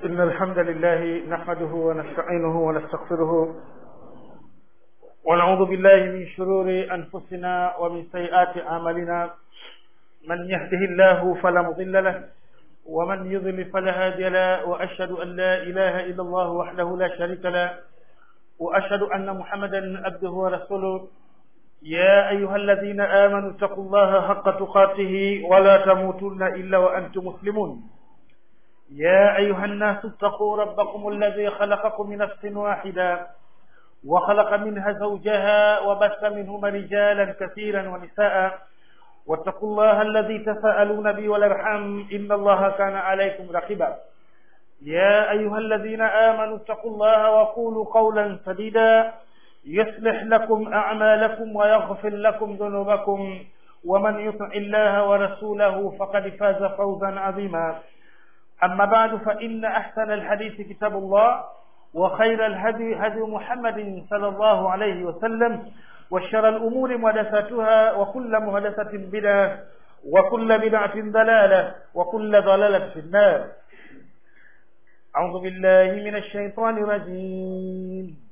إن الحمد لله نحمده ونستعينه ونستغفره ونعوذ بالله من شرور أنفسنا ومن سيئات أعمالنا من يهده الله فلا مضل له ومن يضلل فلا هادي له وأشهد أن لا إله إلا الله وحده لا شريك له وأشهد أن محمدا عبده ورسوله يا أيها الذين آمنوا اتقوا الله حق تقاته ولا تموتن إلا وأنتم مسلمون يا أيها الناس اتقوا ربكم الذي خلقكم من نفس واحدة وخلق منها زوجها وبث منهما رجالا كثيرا ونساء واتقوا الله الذي تساءلون به والارحام إن الله كان عليكم رقيبا يا أيها الذين آمنوا اتقوا الله وقولوا قولا سديدا يصلح لكم أعمالكم ويغفر لكم ذنوبكم ومن يطع الله ورسوله فقد فاز فوزا عظيما أما بعد فإن أحسن الحديث كتاب الله وخير الهدي هدي محمد صلى الله عليه وسلم وشر الأمور محدثاتها وكل محدثة بدعة وكل بدعة ضلالة وكل ضلالة في النار أعوذ بالله من الشيطان الرجيم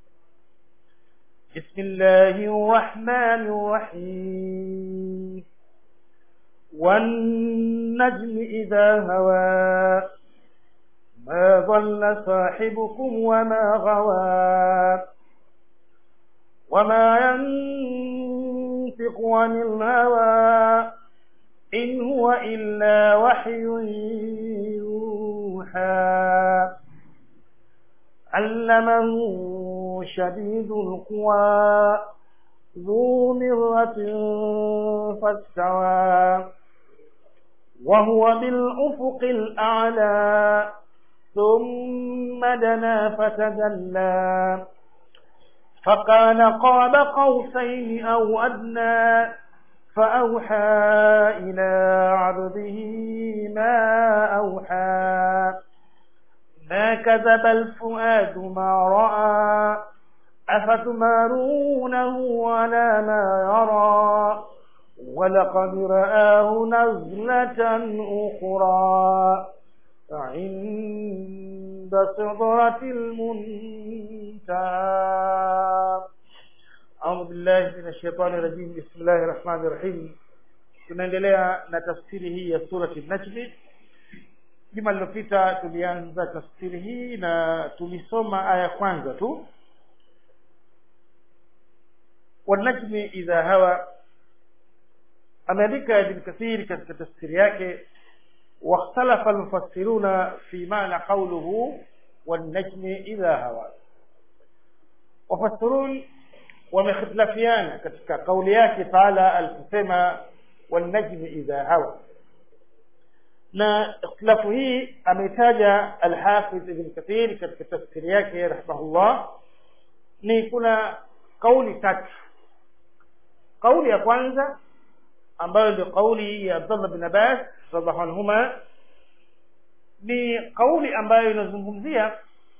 بسم الله الرحمن الرحيم والنجم إذا هوى ما ضل صاحبكم وما غوى وما ينطق عن الهوى إن هو إلا وحي يوحى علمه شديد القوى ذو مرة فاستوى وهو بالأفق الأعلى ثم دنا فتدلى فقال قاب قوسين أو أدنى فأوحى إلى عبده ما أوحى ما كذب الفؤاد ما رأى أفتمارونه على ما يرى ولقد رآه نزلة أخرى عند سدرة المنتهى أعوذ بالله من الشيطان الرجيم بسم الله الرحمن الرحيم tunaendelea na tafsiri hii ya surati najmi juma lilopita tulianza tafsiri hii na tulisoma aya kwanza tu wanajmi idha hawa ameandika ibn kathir katika tafsiri yake واختلف المفسرون في معنى قوله والنجم إذا هوى وفسرون ومختلفيان katika kauli yake taala aliposema والنجم إذا هوى na ikhtilafu hii ameitaja alhafidh ibn kathir katika tafsiri yake rahimahullah ni kuna kauli tatu kauli ya kwanza ambayo ndio kauli ya abdullah bin abbas radhiallahu anhuma ni kauli ambayo inazungumzia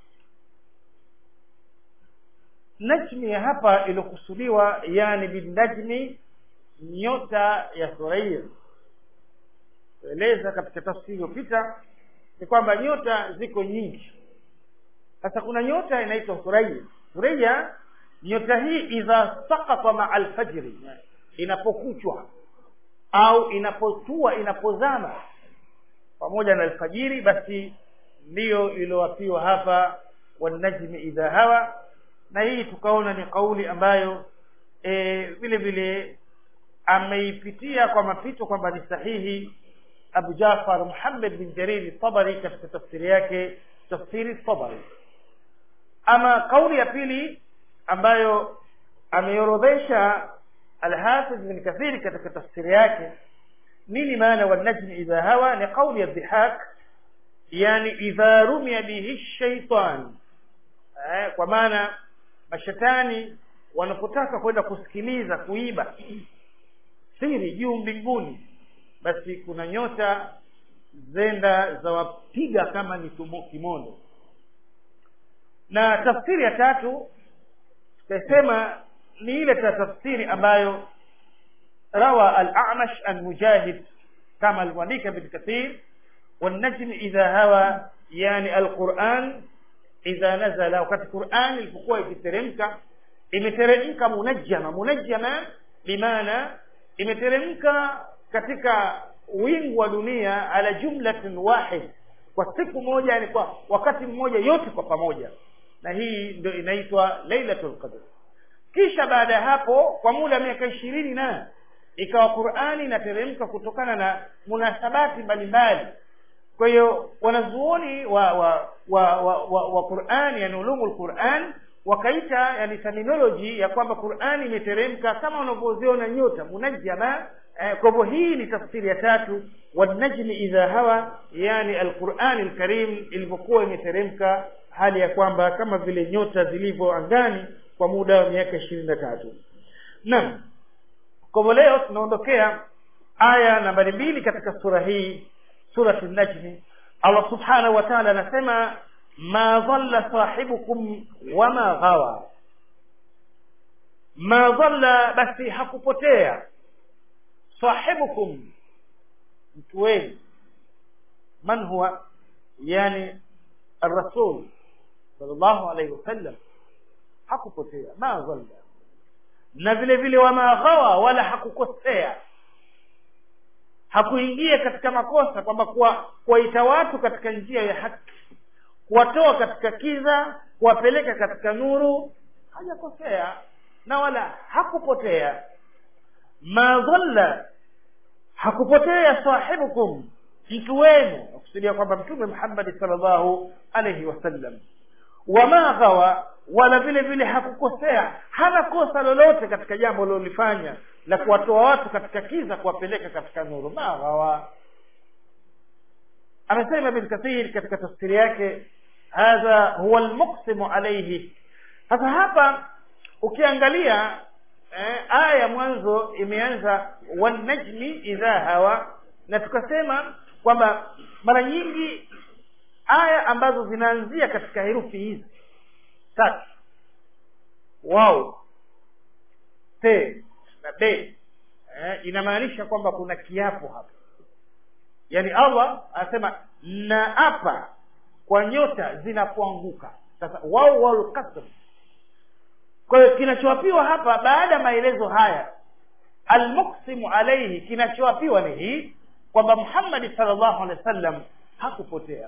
najmi ya hapa iliyokusudiwa yani binajmi nyota ya thuraia eleza katika tafsiri iliyopita ni kwamba nyota ziko nyingi sasa kuna nyota inaitwa thuraia thuraia nyota hii idha sakata maa alfajri inapokuchwa au inapotua inapozama pamoja na alfajiri basi ndiyo iliyowapiwa hapa wanajmi idha hawa na hii tukaona ni kauli ambayo e, vile vile ameipitia kwa mapito kwamba ni sahihi abu jafar muhammad bin jariri tabari katika tafsiri yake tafsiri tabari ama kauli ya pili ambayo ameorodhesha alhafidh bin kathiri katika tafsiri yake nini maana wanajmi idha hawa ni kauli ya dhihak yani idha rumia bihi shaitan eh, kwa maana mashetani wanapotaka kwenda kusikiliza kuiba siri juu mbinguni basi kuna nyota zenda za wapiga kama ni kimondo na tafsiri ya tatu tutasema ni ile tafsiri ambayo rawa al-a'mash an mujahid kama alivyoandika ibn kathir والنجم إذا هوى yani alquran idha nazala wakati quran ilipokuwa ikiteremka imeteremka munajjama munajjama bimaana imeteremka katika wingu wa dunia ala jumlatin wahid kwa siku moja yani kwa wakati mmoja yote kwa pamoja na hii ndio inaitwa lailatul qadr kisha baada ya hapo kwa muda wa miaka ishirini na ikawa qurani inateremka kutokana na munasabati mbalimbali kwa hiyo wanazuoni wa wa wa wa, wa, wa qurani yani ulumul quran wakaita yani terminology ya kwamba qurani imeteremka kama unavyoziona nyota munajjama eh, kwa hivyo hii ni tafsiri ya tatu wanajmi idha hawa yani alqurani alkarim ilivyokuwa imeteremka hali ya kwamba kama vile nyota zilivyo angani kwa muda wa miaka ishirini na tatu naam kwa hivyo leo tunaondokea aya nambari mbili katika sura hii suratu najmi allah subhanahu wa taala anasema ma dhalla sahibukum wama ghawa ma dhalla basi hakupotea sahibukum mtu wenu man huwa yani الرسول صلى الله عليه وسلم hakupotea ma dhalla na vile vile wama ghawa wala hakukosea hakuingia katika makosa kwamba kuwaita watu katika njia ya haki kuwatoa katika kiza kuwapeleka katika nuru hajakosea na wala hakupotea ma dhalla hakupotea sahibukum mtu wenu nakusudia kwamba mtume muhammadi salllahu alaihi wasallam wama ghawa wala vile vile hakukosea hana kosa lolote katika jambo lilolifanya la kuwatoa watu katika kiza kuwapeleka katika nuru ma ghawa amesema ibn kathir katika tafsiri yake hadha huwa almuqsimu alaihi sasa hapa ukiangalia eh, aya ya mwanzo imeanza wanajmi idha hawa na tukasema kwamba mara nyingi aya ambazo zinaanzia katika herufi hizi tatu wao te na be eh, inamaanisha kwamba kuna kiapo hapa yaani allah anasema naapa kwa nyota zinapoanguka sasa wao walqasm kwa hiyo kinachoapiwa hapa baada ya maelezo haya almuksimu alaihi kinachoapiwa ni hii kwamba muhammadi salllahu alehi wa sallam hakupotea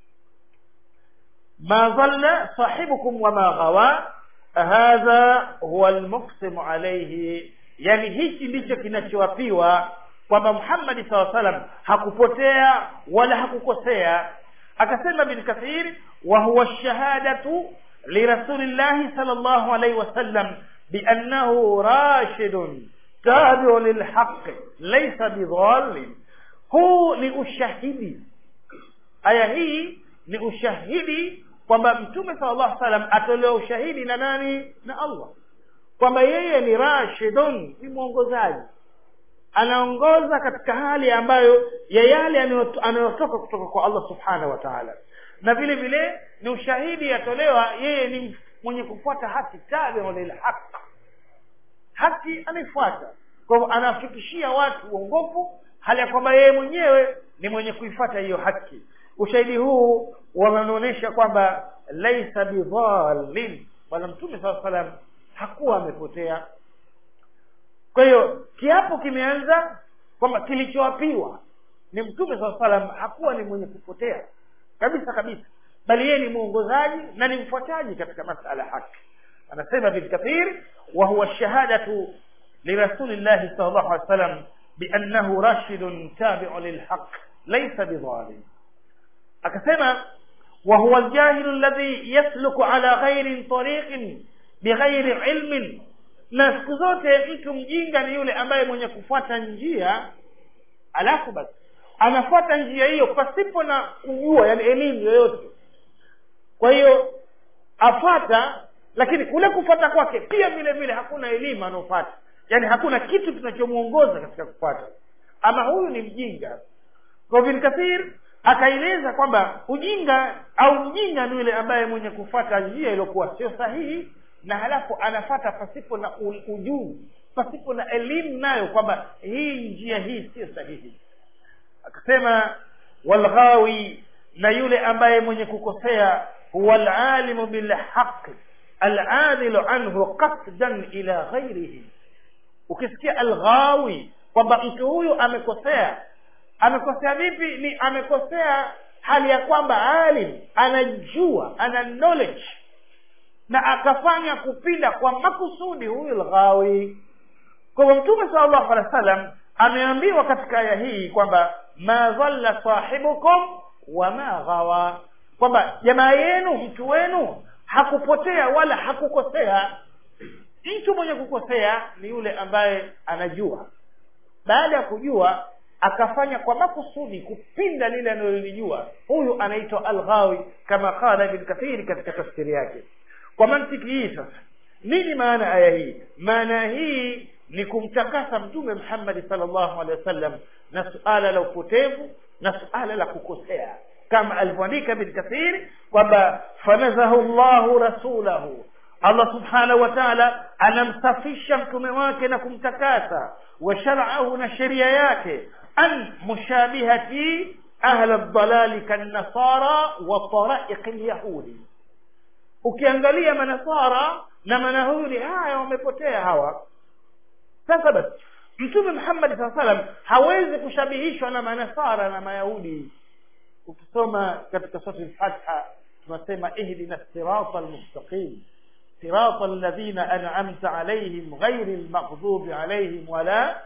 ma dhalla sahibukum wama ghawa hadha huwa almuksimu alaihi yani hichi ndicho kinachoapiwa kwamba muhammadi saa salam hakupotea wala hakukosea akasema bin kathir wa huwa shahadatu lirasulillahi sal llahu alaihi wasallam biannahu rashidun tabiu lilhaqi laisa bidhalin huu ni ushahidi aya hii ni ushahidi kwamba mtume sala llahu salam atolewa ushahidi na nani na allah kwamba yeye ni rashidun ni mwongozaji anaongoza katika hali ambayo ya yale anayotoka kutoka kwa allah subhanahu wa taala na vile vile ni ushahidi yatolewa yeye ni mwenye kufuata haki tabiu lilhaq haki anaifuata kwa hivyo anawafikishia watu uongofu hali ya kwamba yeye mwenyewe ni mwenye kuifuata hiyo haki ushahidi huu wanaonyesha kwamba laisa bidhalin bwana mtume saa salam hakuwa amepotea kwa hiyo kiapo kimeanza kwamba kilichoapiwa ni mtume saa salam hakuwa ni mwenye kupotea kabisa kabisa bali yeye ni mwongozaji na ni mfuataji katika masala haki anasema bin kathir wa huwa shahadatu lirasulillahi sal llahu alih wa sallam biannahu rashidun tabiu lilhaq laisa bidhalim akasema wa huwa aljahilu alladhi yasluku ala ghairi tariqin bighairi ilmin na siku zote mtu mjinga ni yule ambaye mwenye kufuata njia alafu basi anafuata njia hiyo pasipo na kujua yani elimu yoyote kwa hiyo afata lakini kule kufata kwake pia vile vile hakuna elimu anaofata yani hakuna kitu kinachomwongoza katika kupata ama huyu ni mjinga kwa bin kathir akaeleza kwamba ujinga au mjinga ni yule ambaye mwenye kufata njia iliyokuwa sio sahihi na halafu anafata pasipo na ujuzi pasipo na elimu nayo kwamba hii njia hii sio sahihi akasema walghawi na yule ambaye mwenye kukosea huwa alalimu bilhaqi aladilu anhu qasdan ila ghairihi ukisikia alghawi kwamba mtu huyu amekosea amekosea vipi ni amekosea hali ya kwamba alim anajua ana knowledge na akafanya kupinda kwa makusudi huyu lghawi kwa hivyo mtume sala llahu alehi wa sallam ameambiwa katika aya hii kwamba ma dhalla sahibukum wama ghawa kwamba jamaa yenu mtu wenu hakupotea wala hakukosea mtu mwenye kukosea ni yule ambaye anajua baada ya kujua akafanya kwa makusudi kupinda lile analolijua huyu anaitwa alghawi kama qala ibn kathiri katika tafsiri yake kwa mantiki hii sasa nini maana aya hii maana hii ni kumtakasa mtume muhammadi salllahu alehi wasallam na suala la upotevu na suala la kukosea kama alivyoandika ibn kathiri kwamba fanazahu llahu rasulahu allah subhanahu wa taala anamsafisha mtume wake na kumtakasa wa sharaahu na sheria yake an mushabihati ahla ldalali kannasara wa taraiqi lyahudi ukiangalia manasara na manahudi haya wamepotea hawa sasa basi mtume muhammadi saa salam hawezi kushabihishwa na manasara na mayahudi ukisoma katika sura lfatha tunasema ihdina sirata almustaqim sirata alladhina an'amta alaihim ghairi lmaghdubi alaihim wala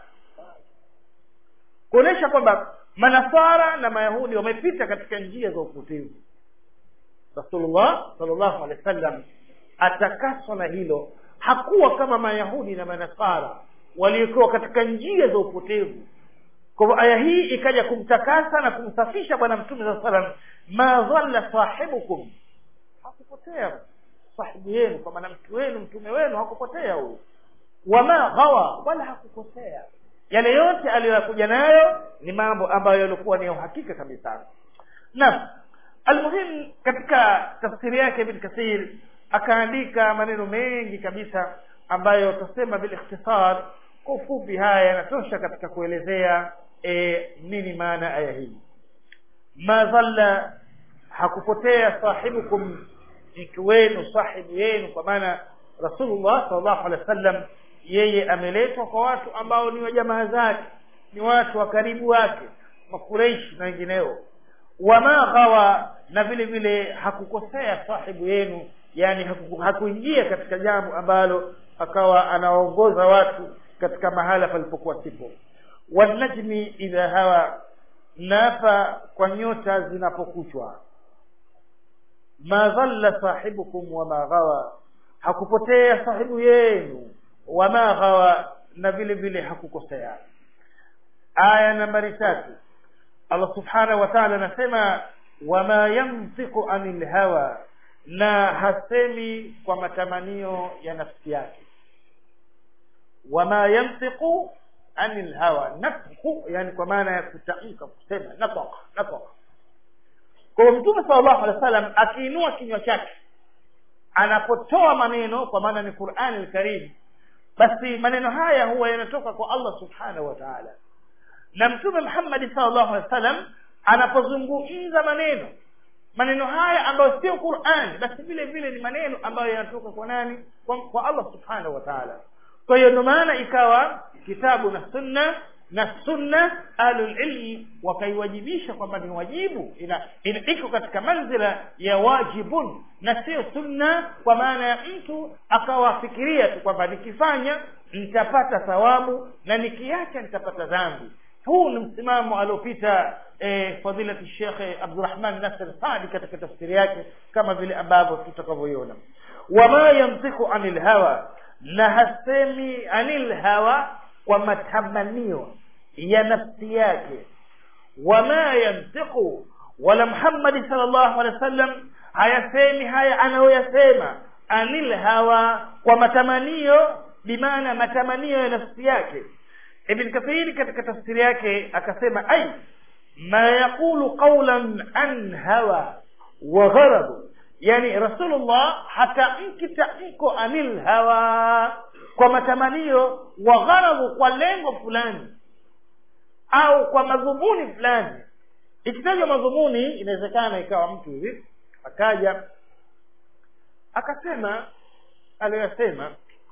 kuonyesha kwamba manasara na mayahudi wamepita katika njia za upotevu rasulullah salllahu alehi wa sallam atakaswa na hilo hakuwa kama mayahudi na manasara waliokuwa katika njia za upotevu kwa hivyo aya hii ikaja kumtakasa na kumsafisha bwana mtume saa salam ma dhalla sahibukum hakupotea sahibu yenu kwa maana mtu wenu mtume wenu hakupotea huyu wama ghawa wala hakukosea yale yote aliyoyakuja nayo ni mambo ambayo yalikuwa ni ya uhakika kabisa naam almuhim katika tafsiri yake ibn kathir akaandika maneno mengi kabisa ambayo tutasema bilikhtisar kwa ufupi haya yanatosha katika kuelezea e, nini maana aya hii ma dhalla hakupotea sahibukum mtu wenu sahibu yenu kwa maana rasulullah salllahu alehi wa sallam yeye ameletwa kwa watu ambao ni wajamaa zake ni watu wa karibu wake makureishi na wengineo wama ghawa na vile vile hakukosea sahibu yenu yani haku, hakuingia katika jambo ambalo akawa anawaongoza watu katika mahala palipokuwa sipo wanajmi idha hawa naapa kwa nyota zinapokuchwa ma dhalla sahibukum wama ghawa hakupotea sahibu yenu wama ghawa na vile vile hakukosea aya nambari tatu allah subhanahu wa taala anasema wama yantiqu anil hawa na hasemi kwa matamanio ya nafsi yake wama yantiqu anil hawa nafhu yani kwa maana ya kutamka kusema natak natak kwa mtume sallallahu alaihi wasallam akiinua kinywa chake anapotoa maneno kwa maana ni qurani lkarim basi maneno haya huwa yanatoka kwa allah subhanahu wa taala na mtume muhammadi sallallahu alaihi wasallam anapozungumza maneno maneno haya ambayo sio qurani basi vile vile ni maneno ambayo yanatoka kwa nani kwa, kwa allah subhanahu wa taala kwa hiyo ndio maana ikawa kitabu na sunna na sunna ahlulilmi wakaiwajibisha kwamba ni wajibu ina, ina iko katika manzila ya wajibun na sio sunna kwa maana ya mtu akawafikiria tu kwamba nikifanya nitapata thawabu na nikiacha nitapata dhambi huu ni msimamo aliopita eh, fadilati shekhe abdurahman nasir sadi katika tafsiri yake kama vile ambavyo tutakavyoiona wama yamtiku anil hawa na hasemi anil hawa kwa matamanio ya nafsi yake wama yantiqu wala muhammadi sal llahu alehi wa sallam hayasemi haya anayoyasema anil hawa kwa matamanio bimaana matamanio ya nafsi yake ibn kathiri katika tafsiri yake akasema ai ma yaqulu qawlan an hawa wa gharadu yani rasulullah hatamki tamko anil hawa kwa matamanio wa gharadhu kwa lengo fulani au kwa madhumuni fulani ikitajwa madhumuni inawezekana ikawa mtu hivi akaja akasema aliyoyasema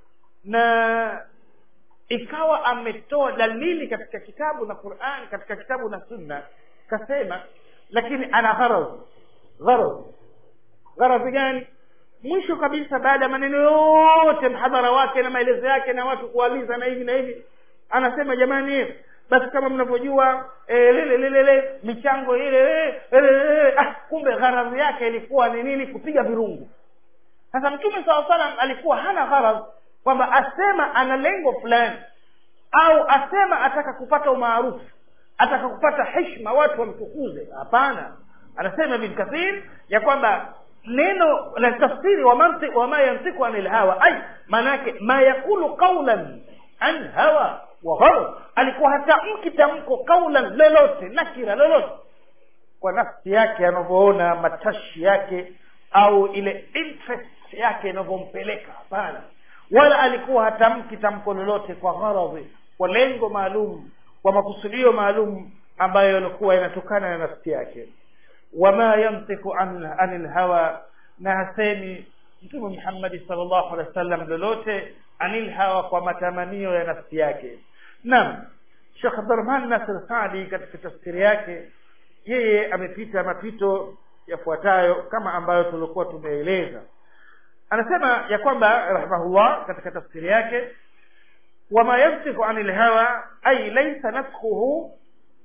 na ikawa ametoa dalili katika kitabu na Qur'an katika kitabu na sunna kasema lakini ana gharaz gharaz gharadhi gani mwisho kabisa baada ya maneno yote mhadhara wake na maelezo yake na watu kualiza na hivi na hivi anasema jamani basi kama mnavyojua eh, lile lile lile michango ile eh, eh, ah, kumbe gharadhi yake ilikuwa ni nini kupiga virungu sasa mtume saa salam alikuwa hana gharadh kwamba asema ana lengo fulani au asema ataka kupata umaarufu ataka kupata heshima watu wamtukuze hapana anasema ibn kathir ya kwamba neno la tafsiri wa mantiq wa ma yantiqu anil hawa ay manake ma yakulu qawlan an hawa wa gharb alikuwa hatamki tamko qawlan lolote nakira lolote kwa nafsi yake anavyoona matashi yake au ile interest yake inavyompeleka hapana wala alikuwa hatamki tamko lolote kwa gharadhi kwa lengo maalum kwa makusudio maalum ambayo yalikuwa yanatokana na nafsi yake wama yantiku an anil hawa na hasemi mtume Muhammad sallallahu alaihi wasallam lolote anil hawa kwa matamanio ya nafsi yake naam Sheikh Abdurrahman Nasir Saadi katika tafsiri yake yeye amepita mapito yafuatayo kama ambayo tulikuwa tumeeleza anasema ya kwamba rahimahullah katika tafsiri yake wama yantiku anil hawa ay laysa naskhuhu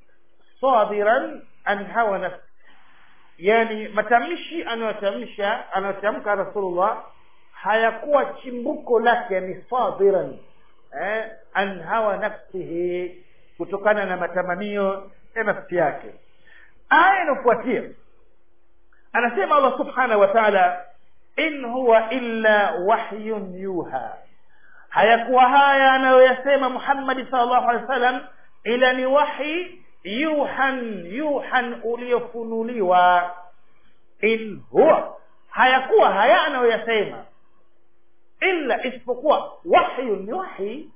sadiran an hawa nafsi yani matamshi anayotamsha anayotamka rasulullah hayakuwa chimbuko lake ni sadiran eh, an hawa nafsihi kutokana na matamanio ya nafsi yake aya inayofuatia anasema allah subhanahu wa taala in huwa illa wahyun yuha hayakuwa haya anayoyasema muhammadi salllahu alehi wa sallam ila ni wahi yuhan yuhan uliofunuliwa in huwa hayakuwa haya anayoyasema illa isipokuwa wahyu ni wahi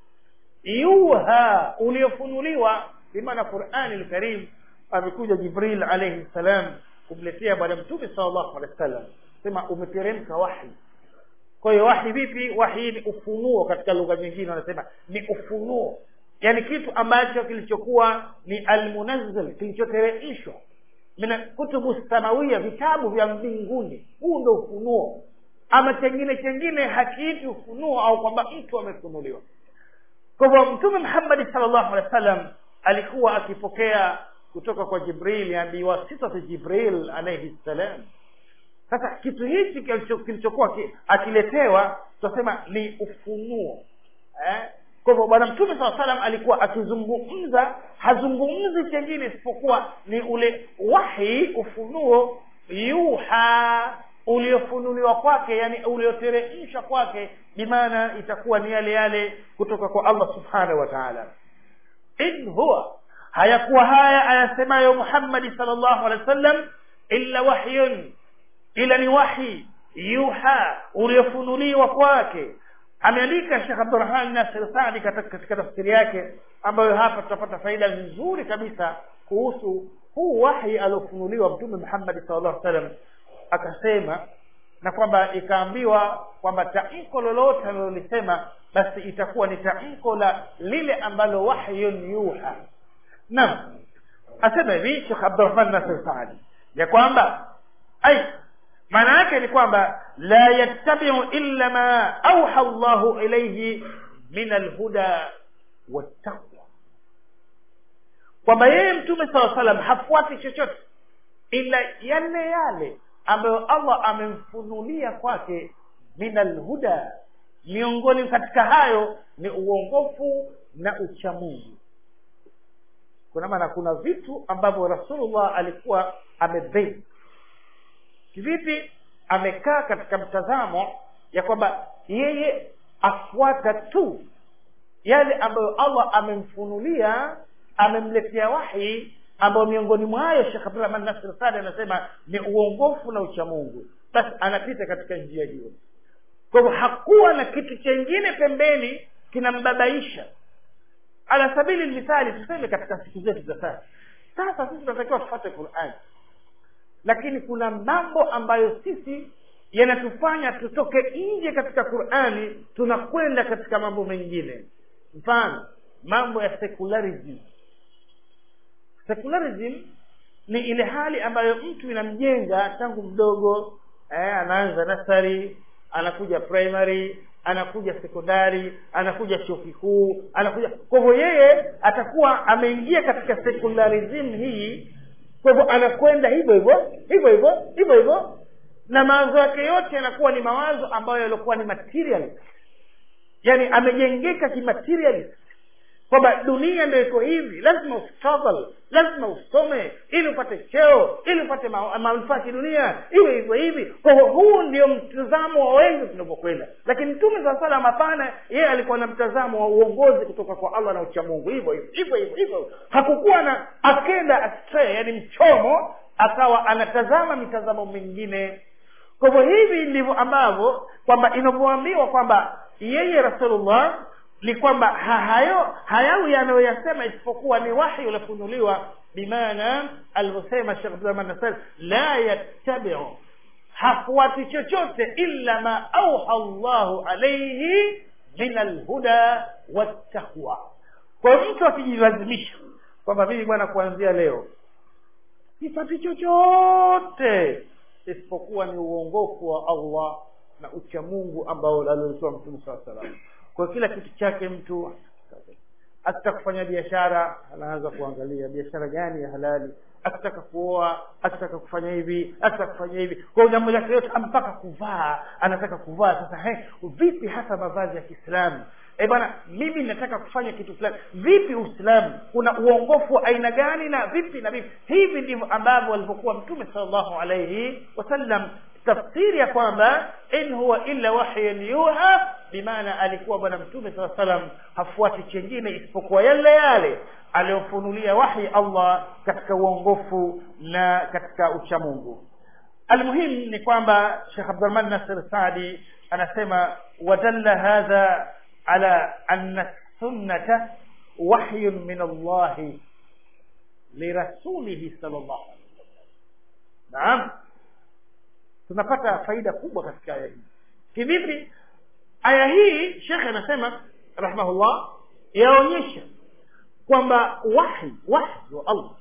yuha uliofunuliwa bimaana qurani lkarim amekuja jibril alaihi ssalam kumletea bwana mtume salllahu alehi wa sallam sema umeteremka wahi kwa hiyo wahi vipi wahi ni ufunuo katika lugha nyingine wanasema ni ufunuo yani kitu ambacho kilichokuwa ni almunazzal kilichoteremshwa mina kutubu samawia vitabu vya mbinguni huu ndo ufunuo ama chengine chengine hakiiti ufunuo au kwamba mtu amefunuliwa kwa hivyo mtume muhammadi salllahu alehi wa sallam alikuwa akipokea kutoka kwa jibril yani biwasitati jibril alaihi ssalam sasa kitu hichi kilichokuwa akiletewa tunasema ni ufunuo eh? kwa hivyo bwana mtume saa salam alikuwa akizungumza hazungumzi chengine isipokuwa ni ule wahi ufunuo yuha uliofunuliwa kwake yani ulioteremshwa kwake bimaana itakuwa ni yale yale kutoka kwa allah subhanahu wa taala in huwa hayakuwa haya ayasemayo muhammadi sal llahu alehi wa sallam illa wahyun ila ni wahi yuha uliofunuliwa kwake ameandika Sheikh Abdurrahman Nasir Saadi katika tafsiri yake ambayo hapa tutapata faida nzuri kabisa kuhusu huu wahi aliofunuliwa Mtume Muhammad sallallahu alaihi wasallam akasema na kwamba ikaambiwa kwamba tamko lolote alilolisema basi itakuwa ni tamko la lile ambalo wahyun yuha naam asema hivi Sheikh Abdurrahman Nasir Saadi ya kwamba ai maana yake ni kwamba la yattabiu illa ma auha llahu ilaihi min alhuda wattaqwa kwamba yeye mtume saa salam hafuati chochote ila yale yale ambayo allah amemfunulia kwake min alhuda miongoni katika hayo ni uongofu na uchamungu kuna maana kuna vitu ambavyo rasulullah alikuwa amebei kivipi amekaa katika mtazamo ya kwamba yeye afuata tu yale ambayo allah amemfunulia amemletea wahi ambayo miongoni mwayo shekh abdurahman nasir sadi anasema ni uongofu na uchamungu basi anapita katika njia hiyo kwa hivyo hakuwa na kitu chengine pembeni kinambabaisha ala sabili mithali tuseme katika siku zetu za sasa sasa sisi tunatakiwa tufuate qurani lakini kuna mambo ambayo sisi yanatufanya tutoke nje katika qurani tunakwenda katika mambo mengine mfano mambo ya secularism secularism ni ile hali ambayo mtu inamjenga tangu mdogo eh, anaanza nasari anakuja primary anakuja sekondari anakuja chuo kikuu anakuja kwa hivyo yeye atakuwa ameingia katika secularism hii kwa hivyo anakwenda hivyo hivyo hivyo hivyo hivyo hivyo na mawazo yake yote yanakuwa ni mawazo ambayo yaliokuwa ni materialist yaani amejengeka kimaterialist kwamba dunia ndio iko hivi lazima ustruggle lazima usome ili upate cheo ili upate ma- manufaa kidunia iwe hivyo hivi kwa hivyo huu ndio mtazamo wa wengi tunavyokwenda lakini mtume saa salam hapana yeye alikuwa na mtazamo wa uongozi kutoka kwa allah na uchamungu hivyo hivyo hivyo hivyo hivyo hakukuwa na akenda astray yani mchomo akawa anatazama mitazamo mingine kwa hivyo hivi ndivyo ambavyo kwamba inavyoambiwa kwamba yeye rasulullah ni kwamba ha- hayo hayawi yanayoyasema isipokuwa ni wahi uliofunuliwa bimaana alivyosema shekh abdurahman nasar la yattabiu hafuati chochote illa ma auha llahu alaihi min alhuda wattaqwa kwa hiyo mtu akijilazimisha kwamba mimi bwana kuanzia leo sifati chochote isipokuwa ni uongofu wa allah na uchamungu ambao aliotoa mtume saa salam kwa kila kitu chake mtu akitaka kufanya biashara anaanza kuangalia biashara gani ya halali akitaka kuoa akitaka kufanya hivi akitaka kufanya hivi kwa jambo lake yote mpaka kuvaa anataka kuvaa sasa he, vipi hasa mavazi ya kiislamu e bwana mimi nataka kufanya kitu fulani vipi uislamu kuna uongofu wa aina gani na vipi na vipi hivi ndivyo ambavyo walivyokuwa mtume salllahu alaihi wasallam tafsiri ya kwamba in huwa illa wahyun yuha bimaana alikuwa bwana mtume saa salam hafuati chengine isipokuwa yale yale aliyofunulia wahi allah katika uongofu na katika uchamungu almuhim ni kwamba shekh abdurahman nasir sadi anasema wadalla hadha ala anna sunnata wahyun min allahi lirasulihi sal llahu naam tunapata faida kubwa katika aya hii kivipi aya hii shekhe anasema rahimahullah yaonyesha kwamba wahi wahi wa allah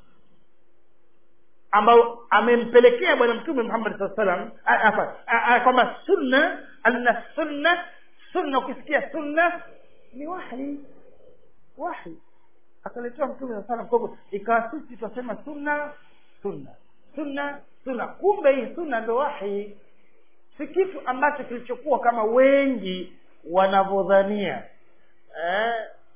ambao amempelekea bwana mtume muhammad saa salam kwamba sunna anna sunna sunna ukisikia sunna ni wahi wahi akaletewa mtume saa salam kwa hivyo ikawa sisi tunasema sunna sunna sunna sunna kumbe hii sunna ndo wahi si kitu ambacho kilichokuwa kama wengi wanavyodhania eh,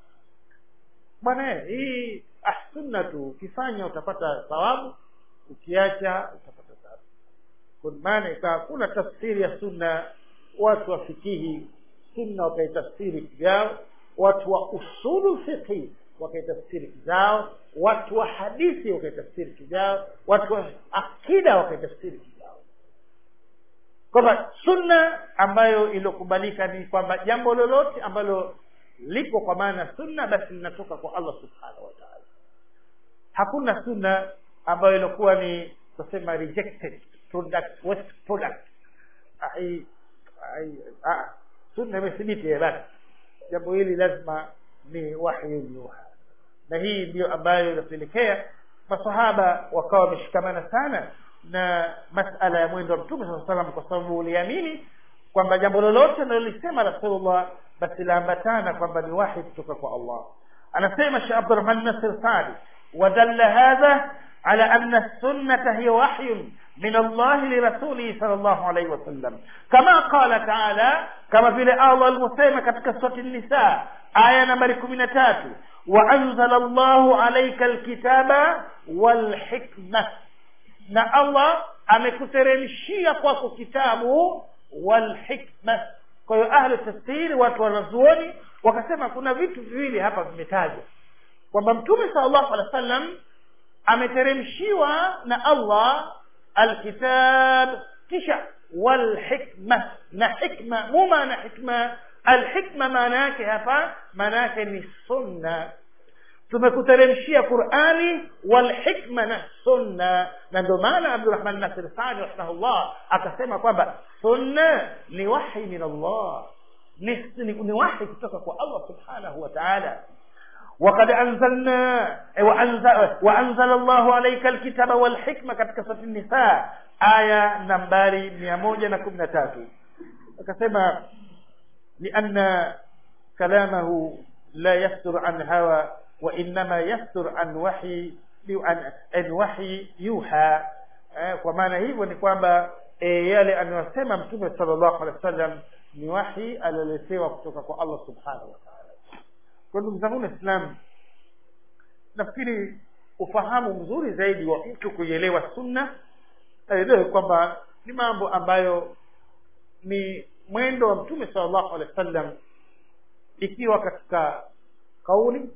bwana hii ah, sunna tu ukifanya utapata thawabu ukiacha utapata thawabu kwa maana ikawa kuna tafsiri ya sunna watu wa fikihi sunna wakaitafsiri kivyao watu wa usulu fiqhi wakaitafsiri kivyao watu wa hadithi wakaitafsiri kivyao watu wa akida wakaitafsiri kivyao kwamba sunna ambayo iliyokubalika ni kwamba jambo lolote ambalo lipo kwa maana sunna basi linatoka kwa allah subhanahu wa taala hakuna sunna ambayo ilikuwa ni tusema rejected product waste product ai, ai, ah, sunna imethibiti basi jambo hili lazima ni wahyun yuha na hii ndiyo ambayo inapelekea masahaba wakawa wameshikamana sana na masala ya mwendo wa mtume saa salam kwa sababu uliamini kwamba jambo lolote analolisema rasulullah basi laambatana kwamba ni wahi kutoka kwa allah anasema sheh abdurahman nasir sadi wadalla hadha على أن السنة هي وحي من الله لرسوله صلى الله عليه وسلم كما قال تعالى كما في الله المسلمة katika سورة النساء آية نمبر 13 وأنزل الله عليك الكتاب والحكمة na Allah amekuteremshia kwako kitabu walhikma kwa hiyo ahlu tafsiri watu wanazuoni wakasema kuna vitu viwili hapa vimetajwa kwamba mtume sallallahu alaihi wasallam ameteremshiwa na Allah alkitab kisha walhikma na hikma mu maana hikma alhikma maana yake hapa maana yake ni sunna tumekuteremshia qurani walhikma na sunna na ndio maana abdurahman nasir sadi rahimahullah akasema kwamba sunna ni wahi min allah ni, ni, ni wahi kutoka kwa allah subhanahu wa taala وقد أنزلنا وأنزل, وأنزل الله عليك الكتاب والحكمة katika سورة النساء aya nambari mia moja na kumi na tatu akasema lianna kalamahu la yastur an hawa وإنما يستر عن وحي عن, عن وحي يوحى eh, kwa maana hivyo ni kwamba e, yale anayosema mtume sallallahu alaihi wasallam ni wahi alioletewa kutoka kwa Allah subhanahu wa ta'ala kwa ndugu zangu waislamu nafikiri ufahamu mzuri zaidi wa mtu kuielewa sunna aelewe kwamba ni mambo ambayo ni mwendo wa mtume sallallahu alaihi wasallam ikiwa katika kauli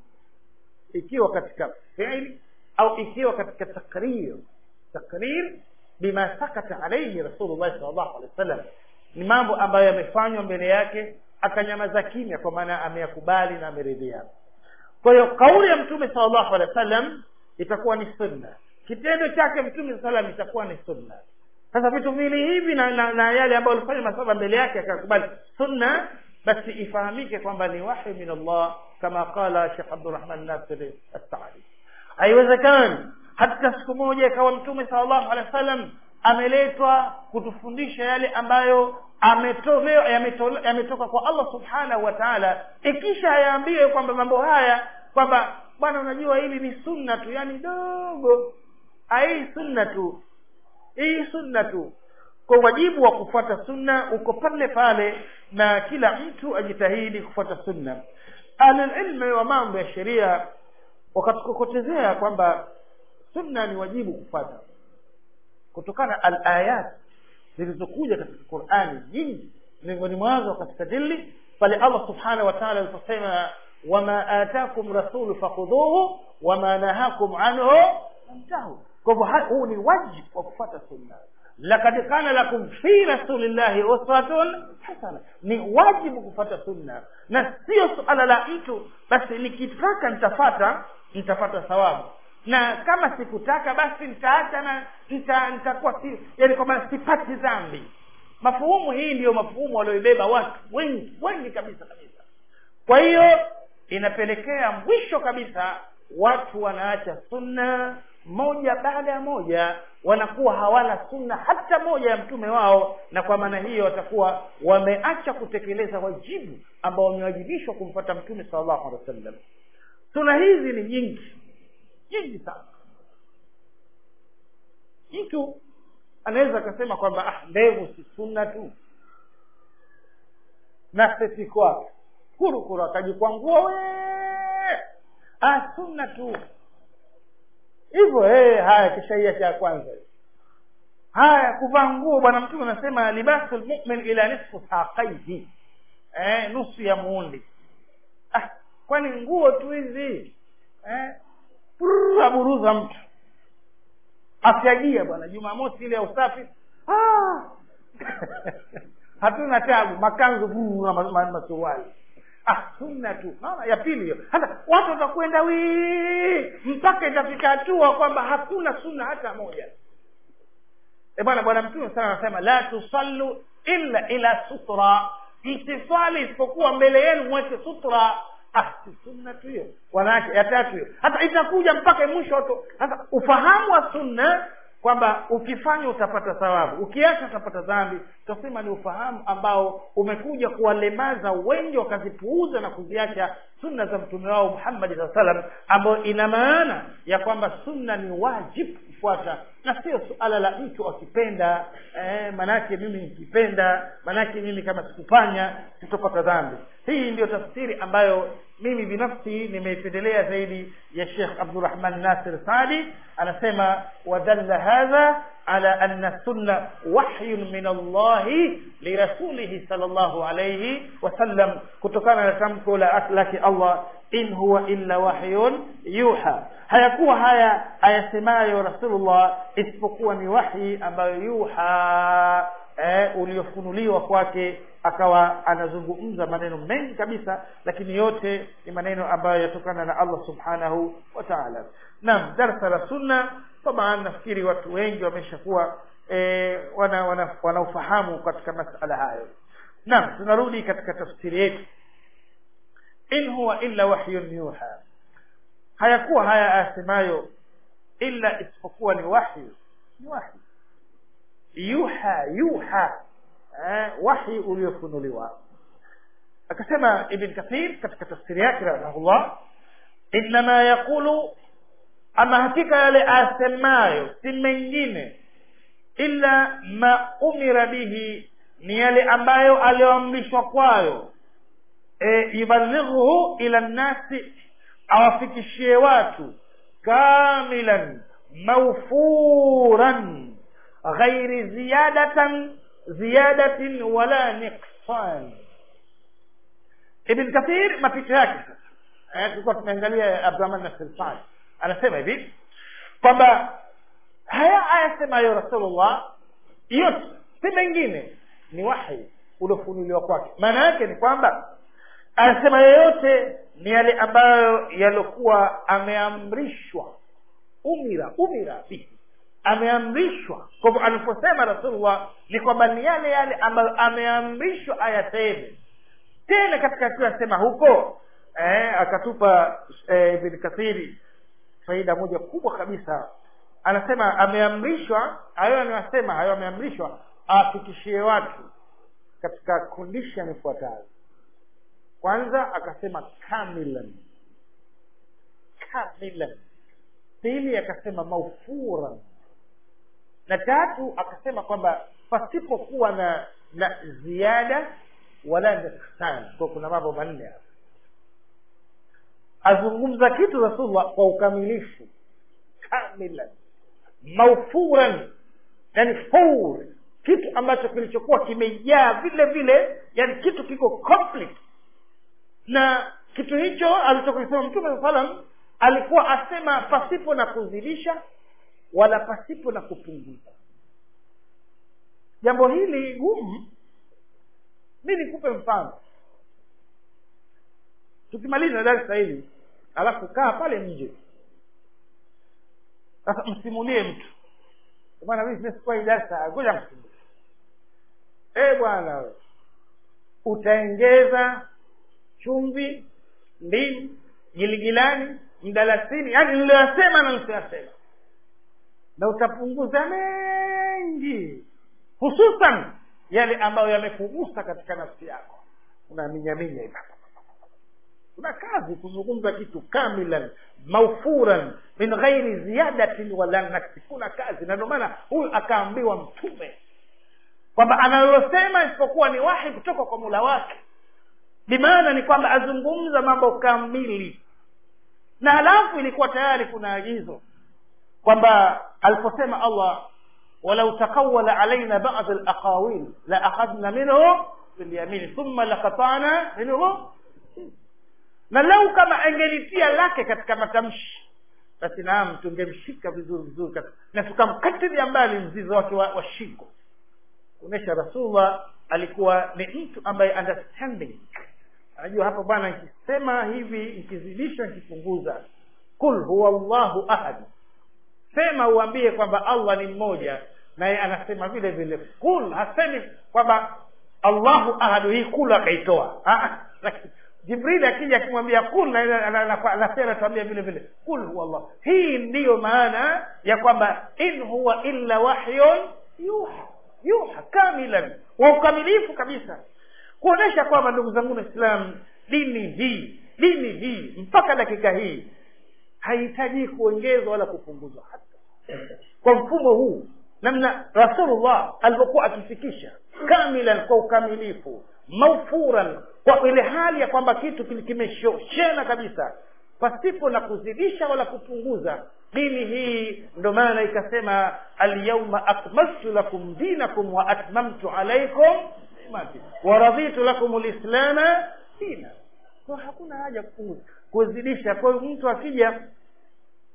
ikiwa katika fiili au ikiwa katika takrir takrir bima sakata alaihi rasulullah sallallahu alaihi wasallam ni mambo ambayo yamefanywa mbele yake akanyamaza kimya kwa maana ameyakubali na ameridhia kwa hiyo kauli ya mtume sallallahu alaihi wasallam itakuwa ni sunna kitendo chake mtume saa salam itakuwa ni sunna sasa vitu viwili hivi na, na, na yale ambayo alifanya masaba mbele yake akakubali sunna basi ifahamike kwamba ni wahi min allah kama qala shekh abdurahman nasiri assadi haiwezekani hata siku moja ikawa mtume salllahu alehi wa sallam ameletwa kutufundisha yale ambayo ametolewa yametoka yame kwa allah subhanahu wa taala ikisha ayaambiwe kwamba mambo haya kwamba bwana unajua hili ni sunna tu yani dogo hii sunna tu hii sunna tu kwa wajibu wa kufuata sunna uko pale pale na kila mtu ajitahidi kufuata sunna ahlulilmi wa mambo ya sheria wakatukokotezea kwamba sunna ni wajibu kufuata kutokana alayat zilizokuja katika qurani nyingi miongoni mwazo katika dili pale allah subhanahu wa taala aliposema wama atakum rasulu fakhudhuhu wama nahakum anhu fantahu kwa hivyo huu ni wajibu wa kufuata sunna lakad kana lakum fi rasulillahi uswatun hasana ni wajibu kufuata sunna na sio suala la mtu basi nikitaka nitafata nitapata thawabu na kama sikutaka basi nitaacha na nita, nitakuwa si yani kwamba sipati dhambi mafuhumu hii ndiyo mafuhumu walioibeba watu wengi wengi kabisa kabisa kwa hiyo inapelekea mwisho kabisa watu wanaacha sunna moja baada ya moja wanakuwa hawana sunna hata moja ya mtume wao na kwa maana hiyo watakuwa wameacha kutekeleza wajibu ambao wamewajibishwa kumfuata mtume sallallahu alaihi wasallam sunna hizi ni nyingi nyingi sana mtu anaweza akasema kwamba ah ndevu si sunna tu na seti kwake kurukuru akajikwangua we ah sunna tu hivyo hey, haya kishaia cha kwanza haya kuvaa nguo bwana mtume anasema libasu lmumin ila nisfu saqaihi eh, nusu ya muundi ah, kwani nguo tu hizi eh, aburuza mtu afyagia bwana jumamosi ile ya usafi ah. hatuna tabu makanzu masuruali ah sunna tu naona ya pili hiyo hata watu watakwenda wii mpaka itafika hatua kwamba hakuna sunna hata moja e bwana bwana mtume sana anasema la tusallu illa ila sutra msiswali isipokuwa mbele yenu mweke sutra ah si sunna tu hiyo wanawake ya tatu hiyo hata itakuja mpaka mwisho watu sasa ufahamu wa sunna kwamba ukifanya utapata thawabu ukiacha utapata dhambi tutasema ni ufahamu ambao umekuja kuwalemaza wengi wakazipuuza na kuziacha sunna za mtume wao muhammadi saa salam ambayo ina maana ya kwamba sunna ni wajibu kufuata na sio suala la mtu akipenda eh, manake mimi nikipenda manake mimi kama sikufanya sitopata dhambi hii ndiyo tafsiri ambayo mimi binafsi nimeipendelea zaidi ya shekh abdurahman nasir sadi anasema wadalla hadha ala anna sunna wahyun min allahi lirasulihi sal llahu alaihi wasallam kutokana na tamko la lake allah in huwa illa wahyun yuha hayakuwa haya ayasemayo rasulullah isipokuwa ni wahyi ambayo yuha eh, uliofunuliwa kwake akawa anazungumza maneno mengi kabisa lakini yote ni maneno ambayo yatokana na allah subhanahu wa taala naam darsa la sunna taban nafikiri watu wengi wameshakuwa eh, wana, wana, wanaofahamu katika masala hayo naam tunarudi katika tafsiri yetu in huwa illa wahyun yuha hayakuwa haya asemayo illa isipokuwa ni wahyu ni wahyu yuha yuha eh, wahi uliofunuliwa akasema ibn kathir katika tafsiri yake rahimahullah innama yaqulu ama hakika yale asemayo si mengine illa ma umira bihi ni yale ambayo aliyoamrishwa kwayo e, yubalighuhu ila nnasi awafikishie watu kamilan mawfuran ghairi ziyadatan ziyadatin wala niqsan ibn kathir mapito yake sasa tulikuwa tumeangalia abdurahman nasir saad anasema hivi kwamba haya ayasemayo rasulullah yote si mengine ni wahi uliofunuliwa kwake maana yake ni kwamba anasema yoyote ni yale ambayo yaliokuwa ameamrishwa umira umira bihi ameamrishwa kwa hivyo aliposema rasulullah ni kwamba ni yale yale ambayo ameamrishwa ayaseme tena katika kuyasema huko eh, akatupa eh, ibn kathiri faida moja kubwa kabisa anasema ameamrishwa hayo anayosema hayo ameamrishwa awafikishie watu katika condition ifuatayo kwanza akasema kamilan kamilan pili akasema maufuran na tatu akasema kwamba pasipokuwa na na ziada wala nuksan kwa kuna mambo manne hapa azungumza kitu rasulullah kwa ukamilifu kamilan maufuran yani fur kitu ambacho kilichokuwa kimejaa vile vile yani kitu kiko complete na kitu hicho alichokisema mtume saa salam alikuwa asema pasipo na kuzidisha wala pasipo na kupunguza jambo hili gumu mi nikupe mfano tukimaliza darsa hili alafu kaa pale nje sasa msimulie mtu bwana mimi simesikuwa hii darsa ngoja msimulie e bwana utaengeza chumvi ndimu giligilani mdalasini yaani niliyoyasema na nisiyoyasema na utapunguza mengi hususan yale ambayo yamekugusa katika nafsi yako unaminyaminya hivi kuna kazi kuzungumza kitu kamilan maufuran min ghairi ziyadatin wala naksi kuna kazi na ndio maana huyu akaambiwa mtume kwamba analosema isipokuwa ni wahi kutoka kwa mula wake bimaana ni kwamba azungumza mambo kamili na halafu ilikuwa tayari kuna agizo kwamba aliposema allah walau taqawala alaina bad alaqawil la akhadna minhu bilyamini thumma lakatana minhu na lau kama angelitia lake katika matamshi basi naam tungemshika vizuri vizuri na tukamkatilia mbali mzizo wake wa, wa shingo kuonyesha rasulullah alikuwa ni mtu ambaye understanding anajua hapa bwana nikisema hivi nikizidisha nikipunguza kul huwa llahu ahad sema uambie kwamba allah ni mmoja naye anasema vile vile kul hasemi kwamba allahu ahadu hii kul akaitoa jibrili akija akimwambia kul nasi anatuambia vile vile kul huwa allah hii ndiyo maana ya kwamba in huwa illa wahyun yuha yuha kamilan wa ukamilifu kabisa kuonesha kwamba ndugu zangu waislamu dini hii dini hii mpaka dakika hii hahitaji kuongezwa wala kupunguzwa hata kwa mfumo huu namna rasulullah alivyokuwa akifikisha kamilan kwa ukamilifu maufuran kwa ile hali ya kwamba kitu kimeshoshena kabisa pasipo na kuzidisha wala kupunguza dini hii ndo maana ikasema alyauma akmaltu lakum dinakum wa atmamtu alaikum nimati wa raditu lakum lislama dina kwa hakuna haja kupunguza kuzidisha kwa hiyo mtu akija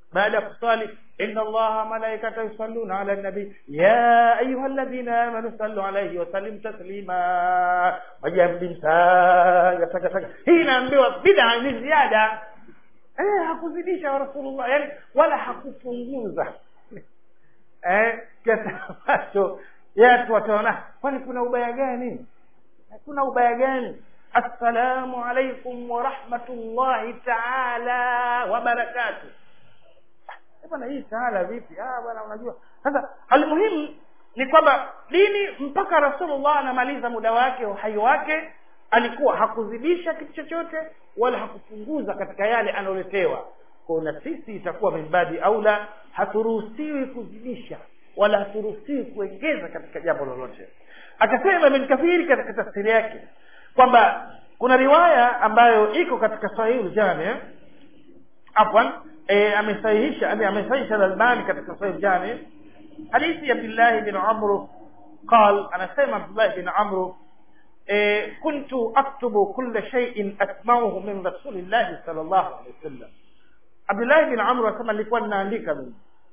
baada ya kuswali inna allaha malaikata yusalluna ala nabi ya ayuha alladhina amanu sallu alayhi wa sallim taslima wajamdimsagatagataga hii inaambiwa bida ni ziada eh, hakuzidisha wa rasulullah yani wala hakupunguza eh, kiasi ambacho watu wataona kwani kuna ubaya gani kuna ubaya gani assalamu alaikum wa rahmatullahi taala wa barakatuh bwana hii taala vipi ah bwana unajua sasa almuhimu ni kwamba dini mpaka rasulullah anamaliza muda wake uhai wake alikuwa hakuzidisha kitu chochote wala hakupunguza katika yale anayoletewa kwa na sisi itakuwa mimbadi aula haturuhusiwi kuzidisha wala haturuhusiwi kuongeza katika jambo lolote akasema ibn kathiri katika tafsiri yake kwamba kuna riwaya ambayo iko katika sahih jami afwan e, amesahihisha amesahihisha al-Albani katika sahih jami hadithi ya Abdullah bin Amr قال انا سمع عبد الله بن عمرو إيه كنت اكتب كل شيء اسمعه من رسول الله صلى الله عليه وسلم عبد الله بن عمرو asema nilikuwa ninaandika mimi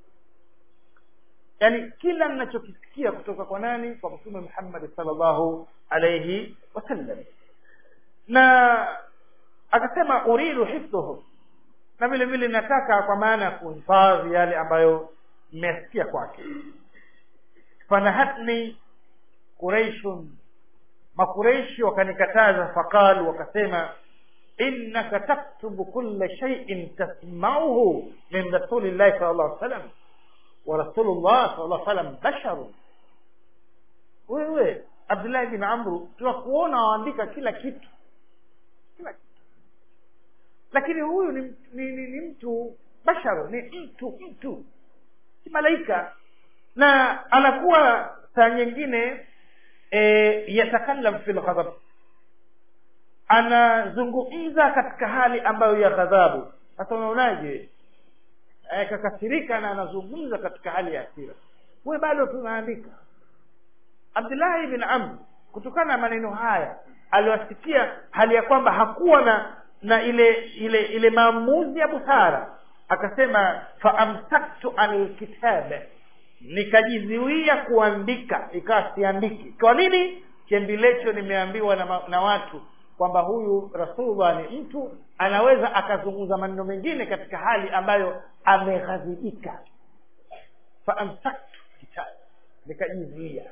yani kila ninachokisikia kutoka kwa nani kwa mtume Muhammad sallallahu alayhi wasallam na akasema uridu hifdhuhu na vile vile nataka kwa maana ya kuhifadhi yale ambayo mmesikia kwake fanahatni quraishun makureishi wakanikataza faqalu wakasema innaka taktubu kulla shay'in tasma'uhu min rasulillahi sallallahu alaihi wasallam wa rasulullah sallallahu alaihi wasallam basharun wewe Abdullah bin Amru tunakuona waandika kila kitu kila kitu lakini huyu ni, ni, ni, ni mtu basharu ni mtu mtu si malaika na anakuwa saa nyingine e, yatakallam fil ghadab anazungumza katika hali ambayo ya ghadhabu sasa unaonaje e, kakasirika na anazungumza katika hali ya hasira we bado tunaandika abdullahi bin amr kutokana na maneno haya aliwasikia hali ya kwamba hakuwa na na ile ile ile maamuzi ya busara akasema faamsaktu anil kitabe nikajizuia kuandika ikawa siandiki kwa nini chembilecho nimeambiwa na, na watu kwamba huyu rasulullah ni mtu anaweza akazungumza maneno mengine katika hali ambayo ameghadhibika faamsaktu kitabe nikajizuia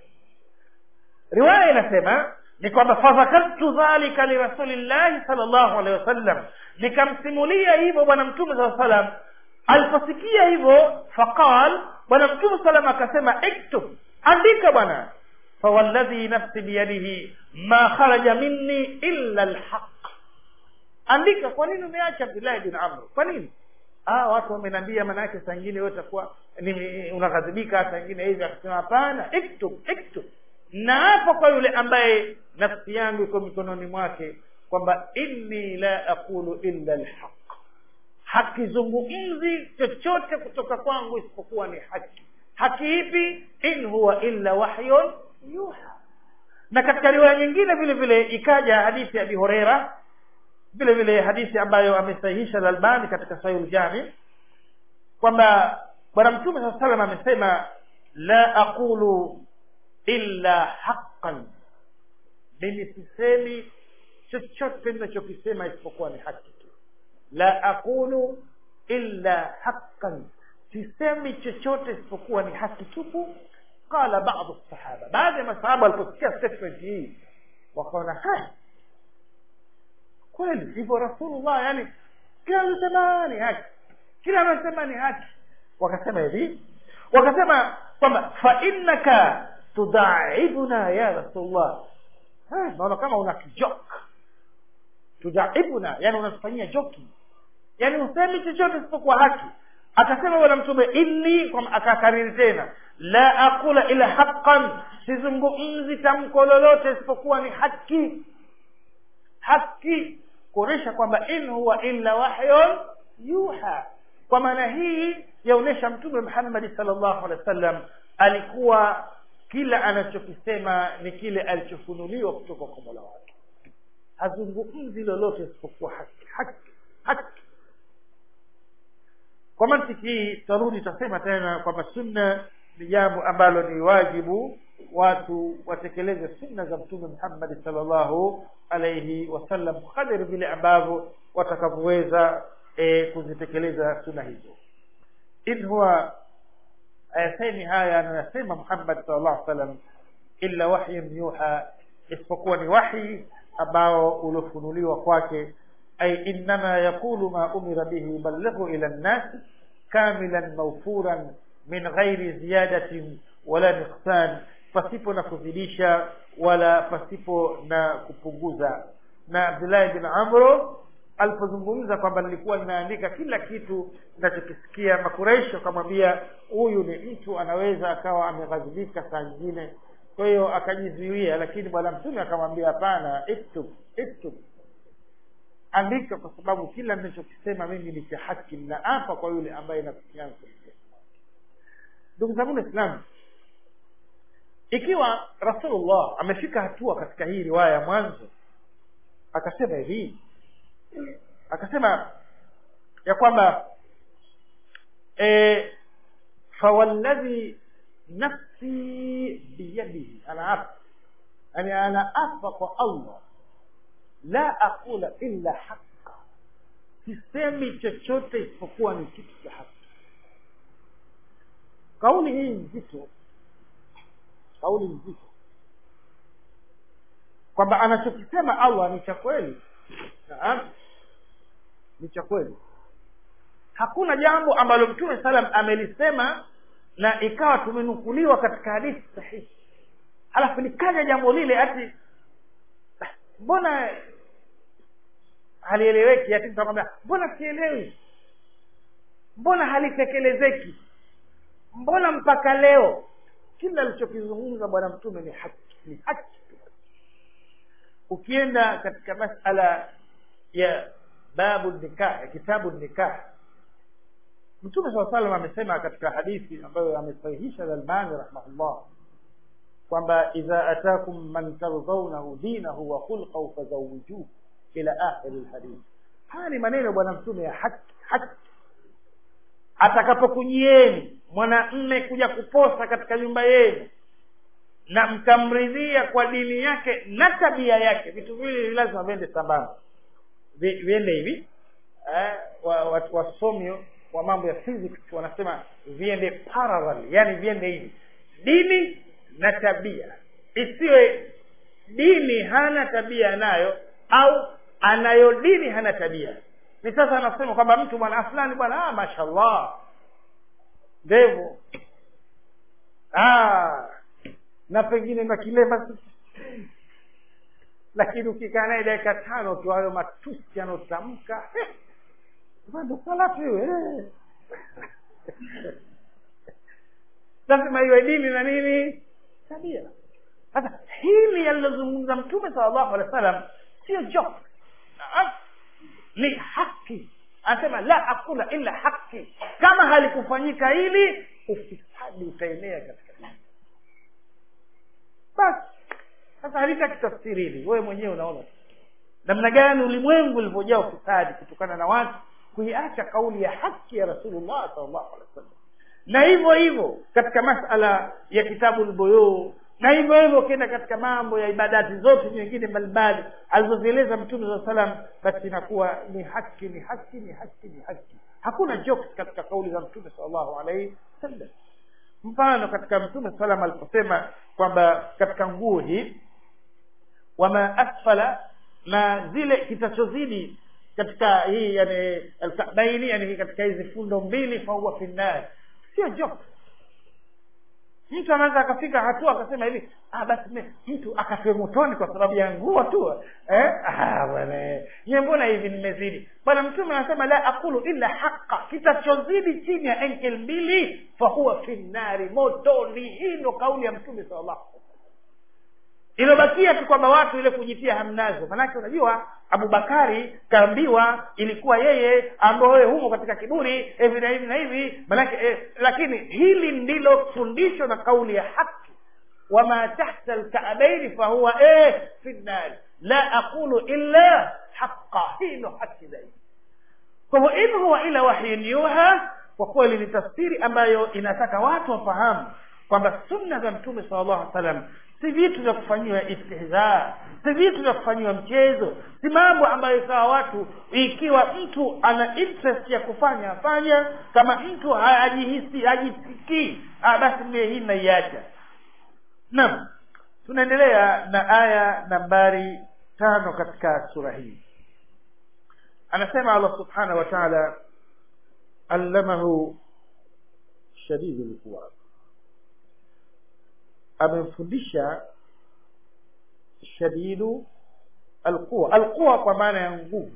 riwaya inasema ni kwamba fadhakartu dhalika lirasulillahi salllahu alehi wasallam nikamsimulia hivyo bwana mtume saa salam aliposikia hivyo faqal bwana mtume salam akasema iktub andika bwana fawalladhi nafsi biyadihi ma kharaja minni illa lhaq andika kwa nini umeacha abdullahi bin amr kwa nini ah watu wamenambia maana yake saa ingine wewe utakuwa unaghadhibika saa ingine hivi akasema hapana iktub iktub na hapo kwa yule ambaye nafsi yangu iko mikononi mwake kwamba inni la aqulu illa lhaq hakizungumzi chochote kutoka kwangu isipokuwa ni haki haki ipi in huwa illa wahyun yuha na katika riwaya nyingine vile vile ikaja hadithi ya abi horeira vile vile hadithi ambayo amesahihisha lalbani katika sahih ljami kwamba bwana mtume saa salam amesema la aqulu illa haqqan mimi sisemi chochote ninachokisema isipokuwa ni haki tu la aqulu illa haqqan sisemi chochote isipokuwa ni haki tupu qala badu sahaba baadhi ya masahaba waliposikia statement hii wakaona ha kweli hivyo rasulullah yani kila anasema ni haki kila anasema ni haki wakasema hivi wakasema kwamba fa innaka tudaibuna ya rasulullah naona kama una kijok tudaibuna yani unatufanyia joki yani usemi chochote isipokuwa haki akasema bwana mtume inni akakariri tena la aqula ila haqqan sizungumzi tamko lolote isipokuwa ni haki haki kuonyesha kwamba in huwa illa wahyun yuha kwa maana hii yaonyesha mtume muhammadi salllahu alehi wa sallam alikuwa kila anachokisema ni kile alichofunuliwa kutoka kwa mola wake hazungumzi lolote isipokuwa haki haki haki kwa mantiki hii tutarudi tutasema tena kwamba sunna ni jambo ambalo ni wajibu watu watekeleze sunna za mtume muhammadi salllahu alaihi wasallam kadiri vile ambavyo watakavyoweza e, kuzitekeleza sunna hizo in huwa ayasemi haya anayosema muhammad sal llahu salam illa wahyun yuha isipokuwa ni wahi ambao uliofunuliwa kwake ay innama yaqulu ma umira bihi ballighu ila nnasi kamilan mawfuran min ghairi ziyadatin wala nuqsan pasipo na kuzidisha wala pasipo na kupunguza na abdullahi bin amro alipozungumza kwamba nilikuwa ninaandika kila kitu ninachokisikia makureisho akamwambia huyu ni mtu anaweza akawa ameghadhibika saa nyingine kwa hiyo akajizuia lakini bwana mtume akamwambia hapana iktub iktub andika kwa sababu kila ninachokisema mimi ni cha haki ninaapa kwa yule ambaye nakusiana ndugu zangu waislamu ikiwa rasulullah amefika hatua katika hii riwaya ya mwanzo akasema hivi akasema ya kwamba e, fawalladhi nafsi biyadihi anaapa yani anaapa kwa allah la aqula illa haqa sisemi chochote isipokuwa ni kitu cha haki kauli hii nzito kauli nzito kwamba anachokisema allah ni cha kweli naam ni cha kweli hakuna jambo ambalo mtume salam amelisema na ikawa tumenukuliwa katika hadithi sahihi halafu likaja jambo lile ati mbona halieleweki ati mtakwambia mbona sielewi mbona halitekelezeki mbona mpaka leo kila alichokizungumza bwana mtume ni haki ni haki ukienda katika masala ya babu nikah ya kitabu nikah mtume saa salam amesema katika hadithi ambayo amesahihisha lalbani rahimahullah kwamba idha atakum man tardhaunahu dinahu wa khulqahu fazawijuhu ila akhiri lhadithi haya ni maneno bwana mtume ya haki haki atakapokujieni mwanamme kuja kuposa katika nyumba yenu na mkamridhia kwa dini yake na tabia yake vitu viwili lazima viende sambamba viende hivi eh, wasomi wa, wa wa mambo ya physics wanasema viende parallel yani viende hivi dini na tabia isiwe dini hana tabia nayo au anayo dini hana tabia ni sasa anasema kwamba mtu bwana fulani bwana ah, mashallah ndevu ah, na pengine na kilema lakini ukikaa naye dakika tano tu hayo matusi anaotamka ndo salatu hiyo eh. lazima iwe dini na nini tabia sasa hili yalilozungumza mtume sala llahu alehi wa sallam sio joke ni haki anasema la akula illa haki kama halikufanyika hili ufisadi utaenea katika dini basi sasa halitakitafsiri hili wewe mwenyewe unaona namna gani ulimwengu ulivyojaa ufisadi kutokana na watu kuiacha kauli ya haki ya rasulullah salllahu alehi wasallam na hivyo hivyo katika masala ya kitabu lboyuu na hivyo hivyo ukienda katika mambo ya ibadati zote nyingine mbalimbali alizozieleza mtume saa salam basi inakuwa ni haki ni haki ni haki ni haki hakuna jokes katika kauli za mtume salllahu alaihi wasallam mfano katika mtume salam aliposema kwamba katika nguo hii wama asfala na zile kitachozidi katika hii yani alkabaini yani katika hizi fundo mbili fahuwa finnari sio joke mtu anaweza akafika hatua akasema hivi ah basi me, mtu akafe motoni kwa sababu ya nguo tu eh? ah, bwana nye mbona hivi nimezidi bwana mtume anasema la aqulu illa haqa kitachozidi chini ya enkel mbili fahuwa finnari motoni hii ndo kauli ya mtume salllahu ilobakia tu kwamba watu ile kujitia hamnazo manake unajua abubakari kaambiwa ilikuwa yeye ambao wewe humo katika kiburi hivi na hivi na hivi manake eh, lakini hili ndilo fundisho na kauli ya haki wama tahta lkaabaini fahuwa eh, fi nnari la aqulu illa haqa hii ndo haki zaidi kwa hivyo in huwa ila wahyin yuha kwa kweli ni tafsiri ambayo inataka watu wafahamu kwamba sunna za mtume sala llahu alih wasallam si vitu vya kufanyiwa istihzaa si vitu vya kufanyiwa mchezo si mambo ambayo ikawa watu ikiwa mtu ana interest ya kufanya afanya kama mtu hajihisi hajisikii basi mie hii naiacha naam tunaendelea na aya nambari tano katika sura hii anasema allah subhanahu wa taala allamahu shadidu lquwa amemfundisha shadidu alquwa alquwa kwa maana ya nguvu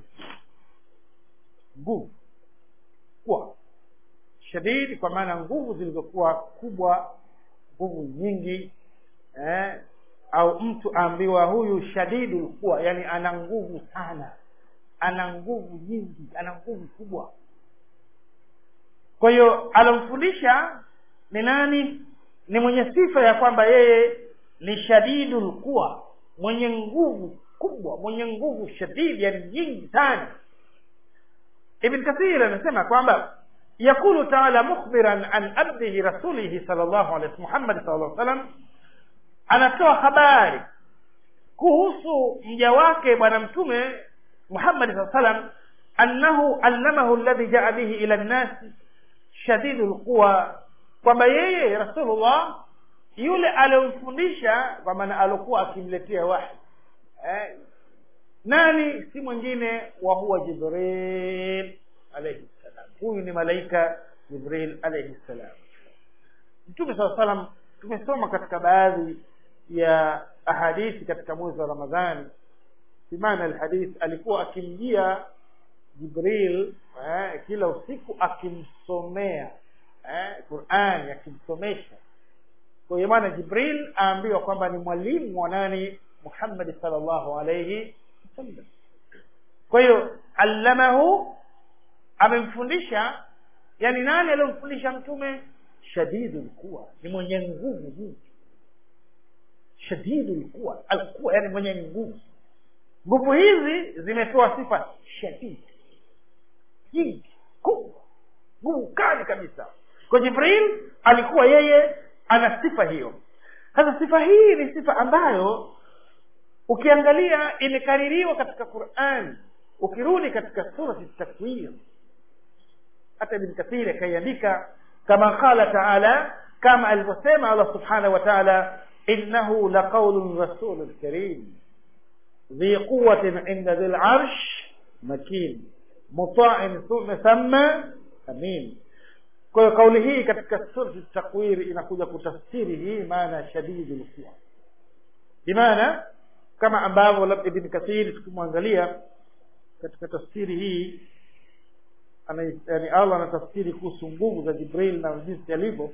nguvu kuwa shadidi kwa maana nguvu zilizokuwa kubwa nguvu nyingi eh, au mtu aambiwa huyu shadidu lquwa yani ana nguvu sana ana nguvu nyingi ana nguvu kubwa kwa hiyo alomfundisha ni nani ni mwenye sifa ya kwamba yeye ni shadidul quwa mwenye nguvu kubwa mwenye nguvu shadidi yani nyingi sana ibn kathir anasema kwamba yakulu taala mukhbiran an abdihi rasulihi sal llahu alih muhammadi sal llah salam anatoa habari kuhusu mja wake bwana mtume muhammadi saa salam annahu allamahu alladhi jaa bihi ila nnasi shadidu lquwa kwamba yeye rasulullah yule aliyomfundisha kwa maana aliokuwa akimletea wahi eh, nani si mwingine wa huwa jibril alaihi ssalam huyu ni malaika jibril alaihi ssalam mtume saa salam tumesoma katika baadhi ya ahadithi katika mwezi wa ramadhani simana alhadith alikuwa akimjia jibril eh, kila usiku akimsomea eh, qurani akimsomesha kwa hiyo maana jibril aambiwa kwamba ni mwalimu wa nani muhammadi sal llahu alaihi wasallam kwa hiyo allamahu amemfundisha yani nani aliyomfundisha mtume shadidu lquwa ni mwenye nguvu nyingi shadidu lquwa alquwa yani mwenye nguvu nguvu hizi zimetoa sifa shadidi nyingi kubwa nguvu kali kabisa kwa jibril alikuwa yeye ana sifa hiyo sasa sifa hii ni sifa ambayo ukiangalia imekaririwa katika quran ukirudi katika surati takwir hata ibn kathiri akaiandika kama qala taala kama alivyosema allah subhanahu wa taala innahu laqaulu rasulun karim ذي قوة عند ذي العرش مكين مطاع ثم أمين kwa kauli hii katika surati takwiri inakuja kutafsiri hii maana shadidu lquwa bimaana kama ambavyo labda ibn kathiri tukimwangalia katika tafsiri hii ana, yani allah anatafsiri kuhusu nguvu za jibril na jinsi alivyo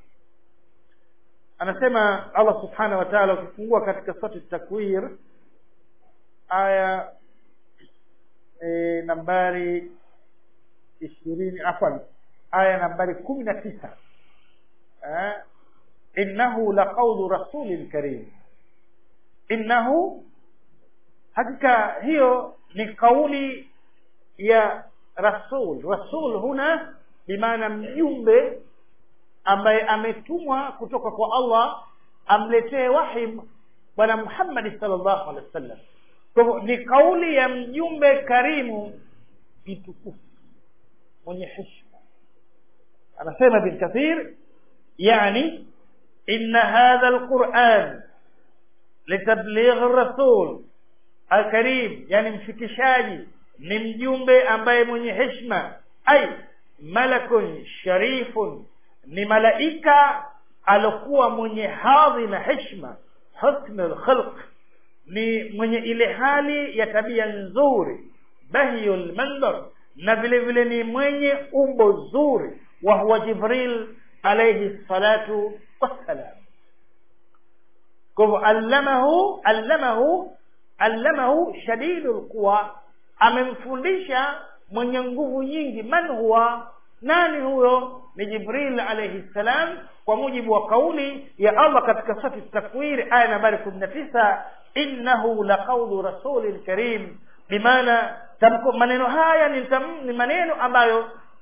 anasema allah subhanahu wa taala ukifungua katika surati takwir aya e, nambari ishirini afwan aya nambari kumi na tisa eh, innahu laqaulu rasulin karim innahu hakika hiyo ni kauli ya rasul rasul huna bimaana mjumbe ambaye ametumwa kutoka kwa allah amletee wahi bwana muhammadi sal llahu alehi wa sallam kwa hivyo ni kauli ya mjumbe karimu mtukufu mwenye heshima anasema bin kathir yani inna hadha alquran litabligh rasul alkarim yani mfikishaji ni mjumbe ambaye mwenye heshima ai malakun sharifun ni malaika alokuwa mwenye hadhi na heshima husnu lkhalq ni mwenye ile hali ya tabia nzuri bahiyul mandar na vile vile ni mwenye umbo zuri wa huwa jibril alayhi salatu wassalam kwa hivyo allamahu allamahu allamahu shadidu lquwa amemfundisha mwenye nguvu nyingi man huwa nani huyo ni jibril alayhi salam kwa mujibu wa kauli ya allah katika sati takwiri aya nambari kumi na tisa innahu laqaulu rasulin karim bimaana tamko maneno haya ni, tam, ni maneno ambayo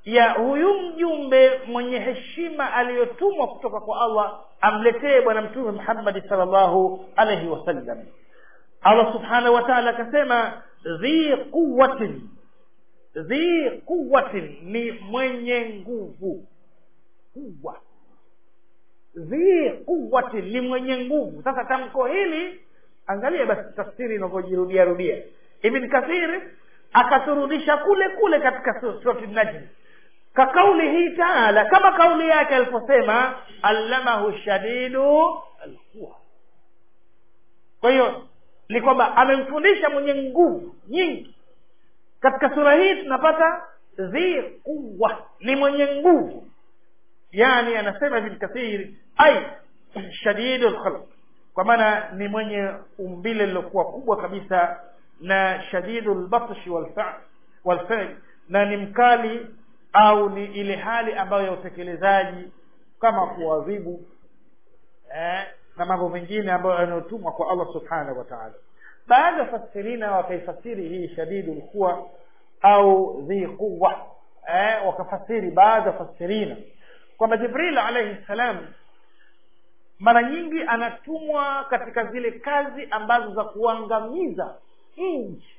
ya huyu mjumbe mwenye heshima aliyotumwa kutoka kwa allah amletee bwana mtume muhammadi salllahu alaihi wasallam allah subhanahu wa taala akasema dhi quwatin dhi quwatin ni mwenye nguvu kuwa dhi quwatin ni mwenye nguvu sasa tamko hili angalia basi tafsiri inavyojirudia rudia ibn kathir akaturudisha kule kule katika surati najm ka kauli hii taala kama kauli yake aliposema allamahu shadidu alquwa kwa hiyo ni kwamba amemfundisha mwenye nguvu nyingi katika sura hii tunapata dhi quwa ni mwenye nguvu yani anasema ibn kathir ai shadidu lkhalq kwa maana ni mwenye umbile lilokuwa kubwa kabisa na shadidu lbatshi walfil na ni mkali au ni ile hali ambayo ya utekelezaji kama kuadhibu eh, na mambo mengine ambayo yanayotumwa kwa allah subhanahu wa taala baadhi ya fasirina wakaifasiri hii shadidu lkuwa au dhi quwa eh, wakafasiri baadhi ya fasirina kwamba jibril alaihi ssalam mara nyingi anatumwa katika zile kazi ambazo za kuangamiza nchi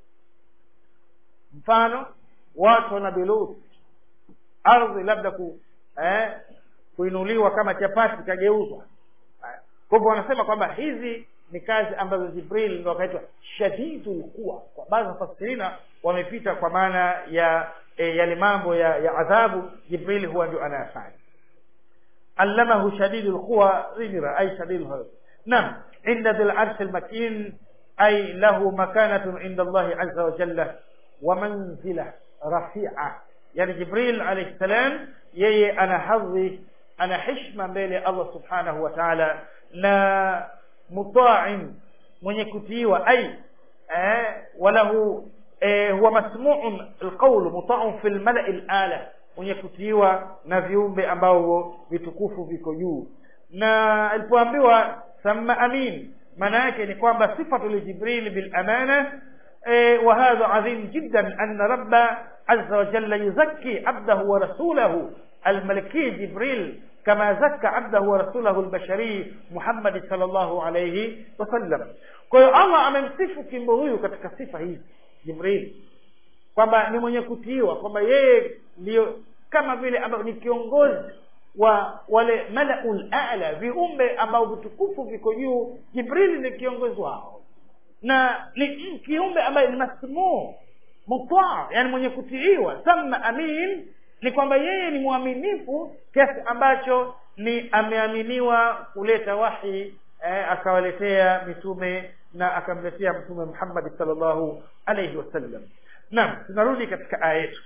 mfano watu wana belut ardhi labda ku, eh, kuinuliwa kama chapati ikageuzwa kwa hivyo wanasema kwamba hizi ni kazi ambazo jibril ndo akaitwa shadidu lquwa kwa baadhi ya mafasirina wamepita kwa maana ya e, yale mambo ya, ya adhabu jibril huwa ndio anayafanya allamahu shadidu lquwa ghira ay shadidu nam inda dhi larshi lmakin ay lahu makanatun inda allahi aza wajalla wa manzila rafia yani jibril alaihi salam yeye ana hadhi ana hishma mbele ya allah subhanahu wa taala na mutain mwenye kutiiwa ay eh, walahu eh, huwa masmuun alqaulu mutaun fi lmalai lala mwenye kutiiwa na viumbe ambavyo vitukufu viko juu na alipoambiwa sama amin maana yake ni kwamba sifatu lijibril bilamana eh, wa hadha adhim jiddan anna rabba aza wajalla yuzakki abdahu wa rasulahu الملكي جبريل كما زكى عبده ورسوله البشري محمد صلى الله عليه وسلم kwa hiyo allah amemsifu kimbo huyu katika sifa hizi jibril kwamba ni mwenye kutiiwa kwamba yeye ndio kama vile ambao ni kiongozi wa wale malaul ala viumbe ambao vitukufu viko juu jibrili ni kiongozi wao na ni kiumbe ambaye ni masmuu mutaa yani mwenye kutiiwa sama amin ni kwamba yeye ni mwaminifu kiasi ambacho ni ameaminiwa kuleta wahi eh, akawaletea mitume na akamletea mtume muhammadi salllahu alaihi wasallam naam tunarudi katika aya yetu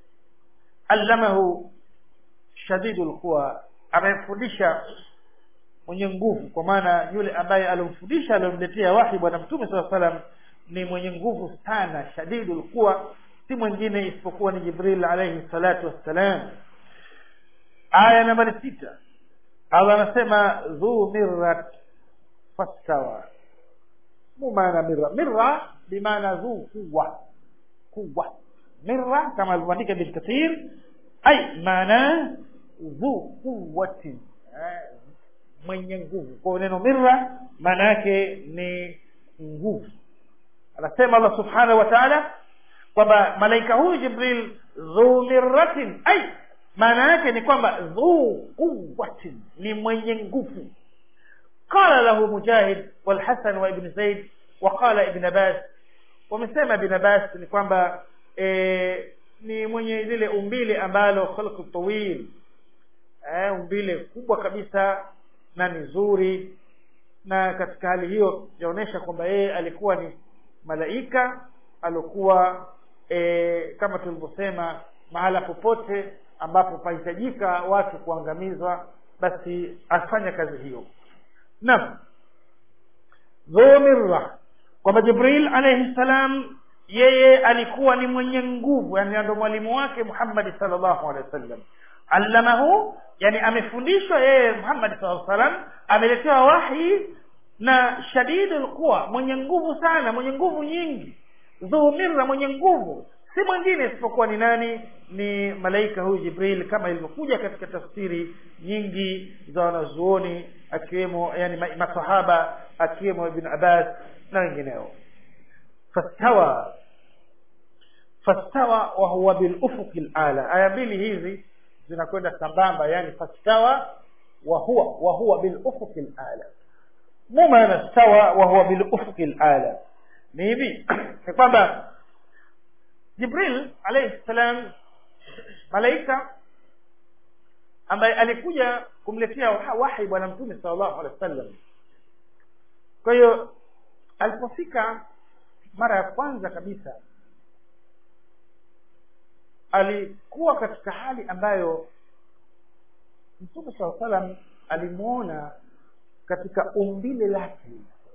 allamahu shadidu lquwa amemfundisha mwenye nguvu kwa maana yule ambaye alimfundisha aliomletea wahi bwana mtume saa salam ni mwenye nguvu sana shadidu lquwa si mwingine isipokuwa ni jibril alaihi salatu wassalam aya nambari sita allah anasema dhu mirrat fastawa mu maana mirra mirra bimaana dhu quwa quwa mirra kama alivyoandika bin kathir ai maana dhu quwatin mwenye nguvu kwa neno mirra maana yake ni nguvu anasema allah subhanahu wa taala kwamba malaika huyu jibril dhu mirratin ai maana yake ni kwamba dhu quwatin ni mwenye nguvu qala lahu mujahid walhasan wa ibn zaid waqala ibn abbas wamesema ibn abbas ni kwamba e, ni mwenye lile umbile ambalo khalqu tawil e, umbile kubwa kabisa na ni zuri na katika hali hiyo yaonyesha kwamba yeye alikuwa ni malaika aliokuwa e, kama tulivyosema mahala popote ambapo pahitajika watu kuangamizwa basi afanya kazi hiyo naam dhumirra kwamba jibril alaihi salam yeye alikuwa ni mwenye nguvu yani ndo mwalimu wake muhammadi salllahu alehi wasallam allamahu yani amefundishwa yeye muhammadi saa salam ameletewa wahi na shadidu lquwa mwenye nguvu sana mwenye nguvu nyingi dhu mirra mwenye nguvu si mwingine isipokuwa ni nani ni malaika huyu jibril kama ilivyokuja katika tafsiri nyingi za wanazuoni akiwemo yani masahaba akiwemo ibn abbas na wengineo fastawa fastawa wa huwa bilufuqi lala aya mbili hizi zinakwenda sambamba yani fastawa wa huwa wa huwa bilufuqi lala mu maana stawa wa huwa bilufuqi lala ni hivi ni kwamba jibril alayhi salam malaika ambaye alikuja kumletea wahi bwana mtume sallallahu alaihi wasallam kwa hiyo alipofika mara ya kwanza kabisa alikuwa katika hali ambayo mtume saa salam alimwona katika umbile lake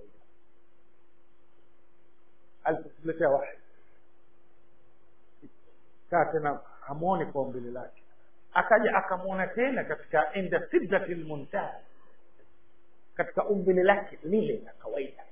alipokuletea wahi kaa tena hamwoni kwa umbile lake akaja akamwona tena katika inda sidrati lmuntaha katika umbile lake lile la kawaida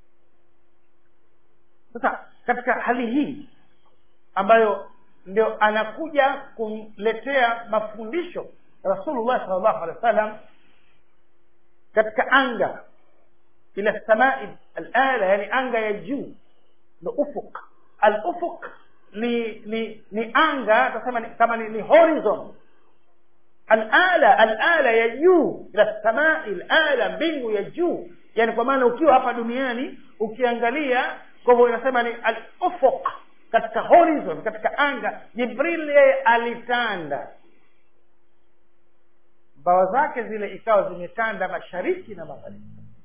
sasa katika hali hii ambayo ndio anakuja kumletea mafundisho rasulullah sal llahu alehi wa sallam katika anga ila samai alala yani anga ya juu ndo ufuk alufuk ni ni ni anga tasema ni, kama ni, ni horizon alala alala ya juu ila samai alala mbingu ya juu yani kwa maana ukiwa hapa duniani ukiangalia kwa hivyo inasema ni alufuk katika horizon katika anga jibril yeye alitanda mbawa zake zile ikawa zimetanda mashariki na magharibi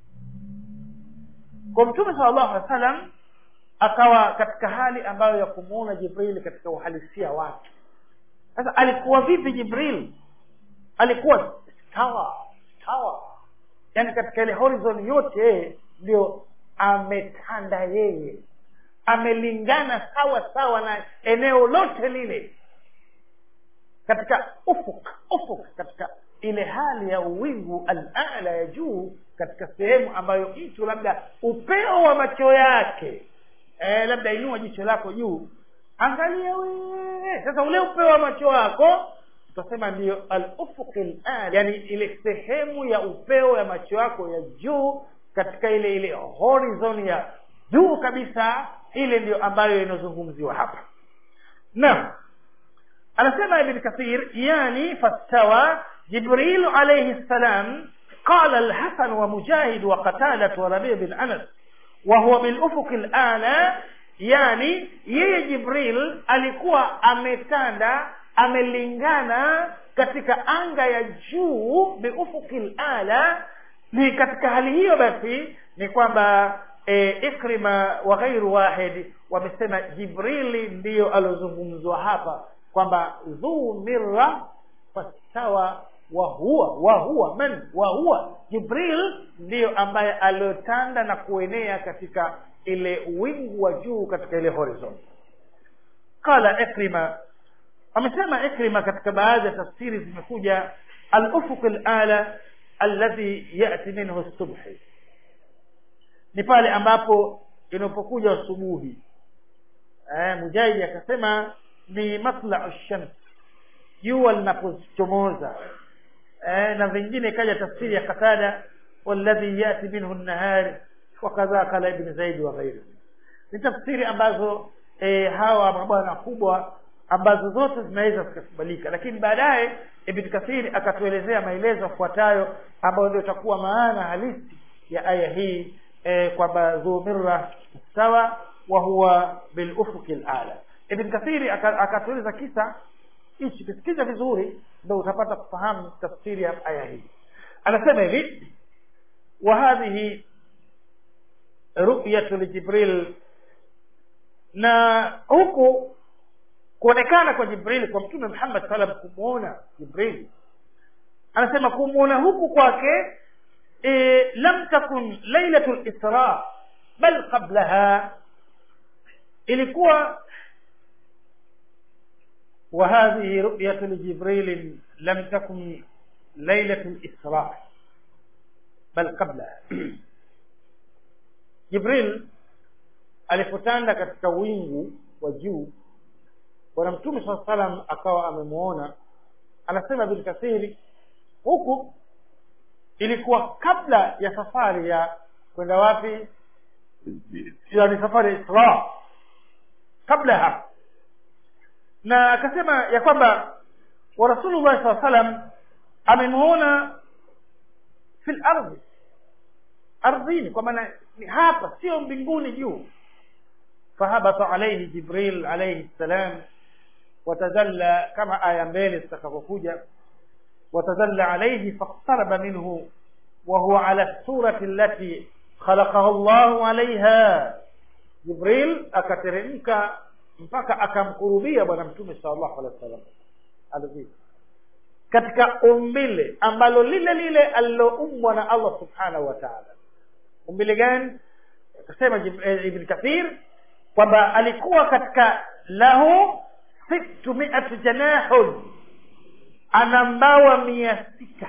kwa mtume sala llahu alehi wa sallam akawa katika hali ambayo ya kumuona jibril katika uhalisia wake sasa alikuwa vipi jibril alikuwa stawa stawa yaani katika ile horizon yote yeye ndio ametanda yeye amelingana sawa sawa na eneo lote lile katika ufuk ufuk katika ile hali ya uwingu alala ya juu katika sehemu ambayo mtu labda upeo wa macho yake e, labda inua jicho lako juu angalia wee sasa ule upeo wa macho wako tutasema ndiyo alufuq lal yani ile sehemu ya upeo ya macho yako ya juu katika ile ile horizon ya juu kabisa ile ndiyo ambayo inazungumziwa hapa naam anasema ibn kathir yani fastawa jibril alayhi salam قال الحسن ومجاهد وقتادة وربيع بن أنس وهو بالأفق الأعلى yani yeye jibril alikuwa ametanda amelingana katika anga ya juu biufuki lala ni katika hali hiyo basi ni kwamba e, ikrima wa ghairu wahid wamesema jibrili ndiyo aliozungumzwa hapa kwamba dhu mirra fastawa wa huwa wa huwa man wa huwa jibril ndiyo ambaye aliotanda na kuenea katika ile wingu wa juu katika ile horizon qala ikrima amesema ikrima katika baadhi ya tafsiri zimekuja alufuq lala alladhi yati minhu subhi ni pale ambapo inapokuja asubuhi eh, mujahidi akasema ni matlau shams jua linapochomoza eh, na vingine ikaja tafsiri ya qatada walladhi yati minhu nahari wakadha kala ibn zaidi wa ghairi ni tafsiri ambazo e, hawa mabwana kubwa ambazo zote zinaweza zikakubalika lakini baadaye ibn kathiri akatuelezea maelezo yafuatayo ambayo ndio itakuwa maana halisi ya aya hii e, kwamba dhumirra sawa wa huwa bilufuki lala ibn kathiri akatueleza kisa hichi kisikiza vizuri ndo utapata kufahamu tafsiri ya aya hii anasema hivi wa hadhihi ru'yatu lijibril na huku kuonekana kwa jibril kwa mtume muhammad salam kumwona jibril anasema kumwona huku kwake e, lam takun lailatu lisra bal qablaha ilikuwa وهذه رؤية لجبريل لم تكن ليلة الإسراء بل قبلها jibril alipotanda katika wingu wa juu bwana mtume saa salam akawa amemuona anasema bin kathiri huku ilikuwa kabla ya safari ya kwenda wapi yani safari ya isra kabla ya hapo na akasema ya kwamba wa rasulullah saa salam amemuona fi lardhi ardhini kwa maana ni hapa sio mbinguni juu fahabata alaihi jibril alaihi ssalam watazalla kama aya mbele zitakavyokuja watazalla alaihi faqtaraba minhu وهو على السورة التي خلقه الله عليها جبريل akateremka mpaka akamkurubia bwana mtume sallallahu alaihi wasallam ardhini katika umbile ambalo lile lile aliloumbwa na Allah subhanahu wa ta'ala umbile gani akasema ibn kathir kwamba alikuwa katika lahu sittu mi'at janahun ana mbawa mia sita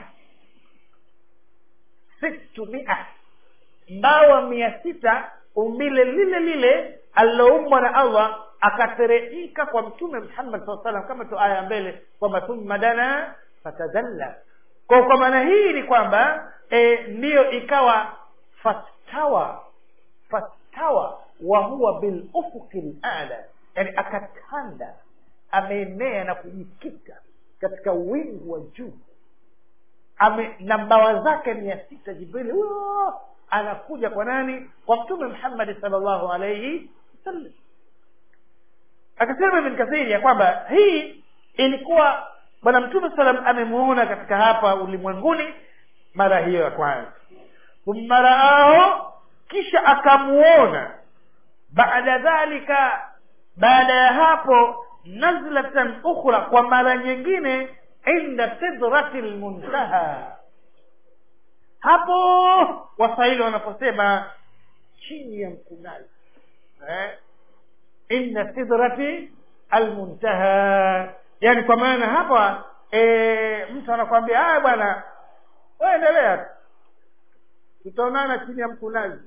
sittu mi'a mbawa mia sita umbile lile lile aliloumbwa na Allah akateremka kwa mtume Muhammad SAW salam kama tu aya mbele kwamba thumma dana fatadalla kwa kwa maana hii ni kwamba e, ndiyo ikawa fastawa fastawa wa huwa bil ufuqi ala yani akatanda ameenea na kujikita katika wingu wa juu ame na mbawa zake mia sita jibrili huyo anakuja kwa nani kwa mtume muhammadi salllahu alaihi wasallam akasema ibn kathiri ya kwamba hii ilikuwa bwana mtume salam amemuona katika hapa ulimwenguni mara hiyo ya kwanza thumma raahu kisha akamuona baada dhalika baada ya hapo nazlatan ukhra kwa mara nyingine inda sidrati lmuntaha hapo waswahili wanaposema chini ya mkunazi eh? inda sidrati almuntaha yani kwa maana hapa e, mtu anakwambia haya bwana waendelea tutaonana chini ya mkunazi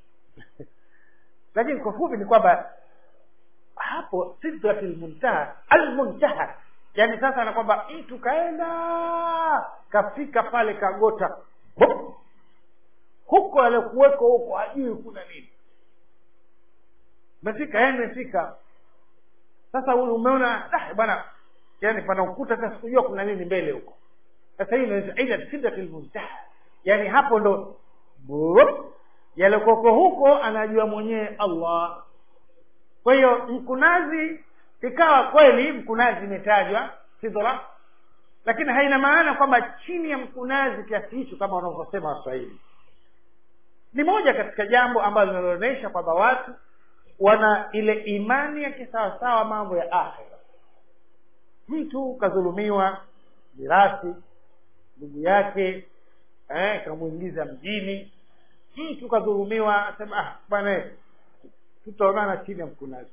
lakini kwa fupi ni kwamba hapo sidrati lmuntaha almuntaha yani sasa na kwamba mtu kaenda kafika pale kagota Hup! huko aliokuweko huko hajui kuna nini mefika yani mefika sasa umeona ah, bwana yani pana ukuta sasa sikujua kuna nini mbele huko sasa hii inaitwa ila sidratil muntaha yani hapo ndo yalokoko huko anajua mwenyewe allah kwa hiyo mkunazi ikawa kweli mkunazi imetajwa sidra lakini haina maana kwamba chini ya mkunazi kiasi hicho kama wanavyosema waswahili ni moja katika jambo ambalo linaloonyesha kwamba watu wana ile imani ya kisawasawa mambo ya akhira mtu kadhulumiwa mirathi ndugu yake eh, kamwingiza mjini mtu kadhulumiwa asema ah bwana tutaonana chini ya mkunazi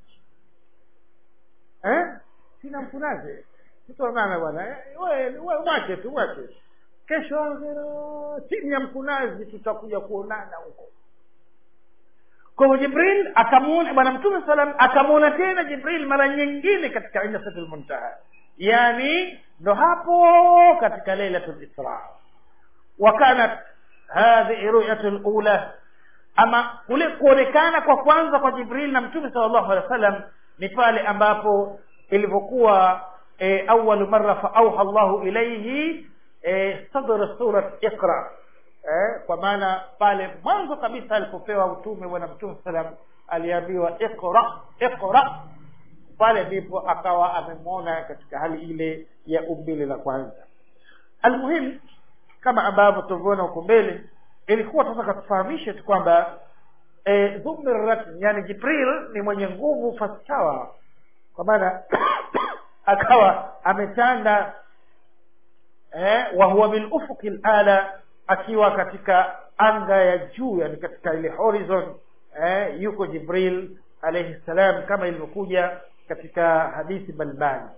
eh? chini ya mkunazi tutaonana bwana eh, we mwache tu mwache kesho chini ya mkunazi tutakuja kuonana huko kwa hivyo jibril akamuona bwana mtume salam akamuona tena jibril mara nyingine katika indasatul muntaha yani ndo hapo katika lailatul isra wa kanat hadhihi ruyatu lula ama kule kuonekana kwa kwanza kwa jibril na mtume sal llahu alehi wa sallam ni pale ambapo ilivyokuwa e, awalu mara faauha llahu ilaihi e, sadra surat iqra eh, kwa maana pale mwanzo kabisa alipopewa utume bwana mtume salam aliambiwa iqra iqra pale ndipo akawa amemwona katika hali ile ya umbile la kwanza almuhimu kama ambavyo tulivyoona huko mbele ilikuwa tunataka tufahamishe tu kwamba e, dhumirat yani jibril ni mwenye nguvu fasawa kwa maana akawa ametanda eh, wahuwa bilufuki lala akiwa katika anga ya juu yani katika ile horizon eh, yuko jibril alaihi salam kama ilivyokuja katika hadithi mbalimbali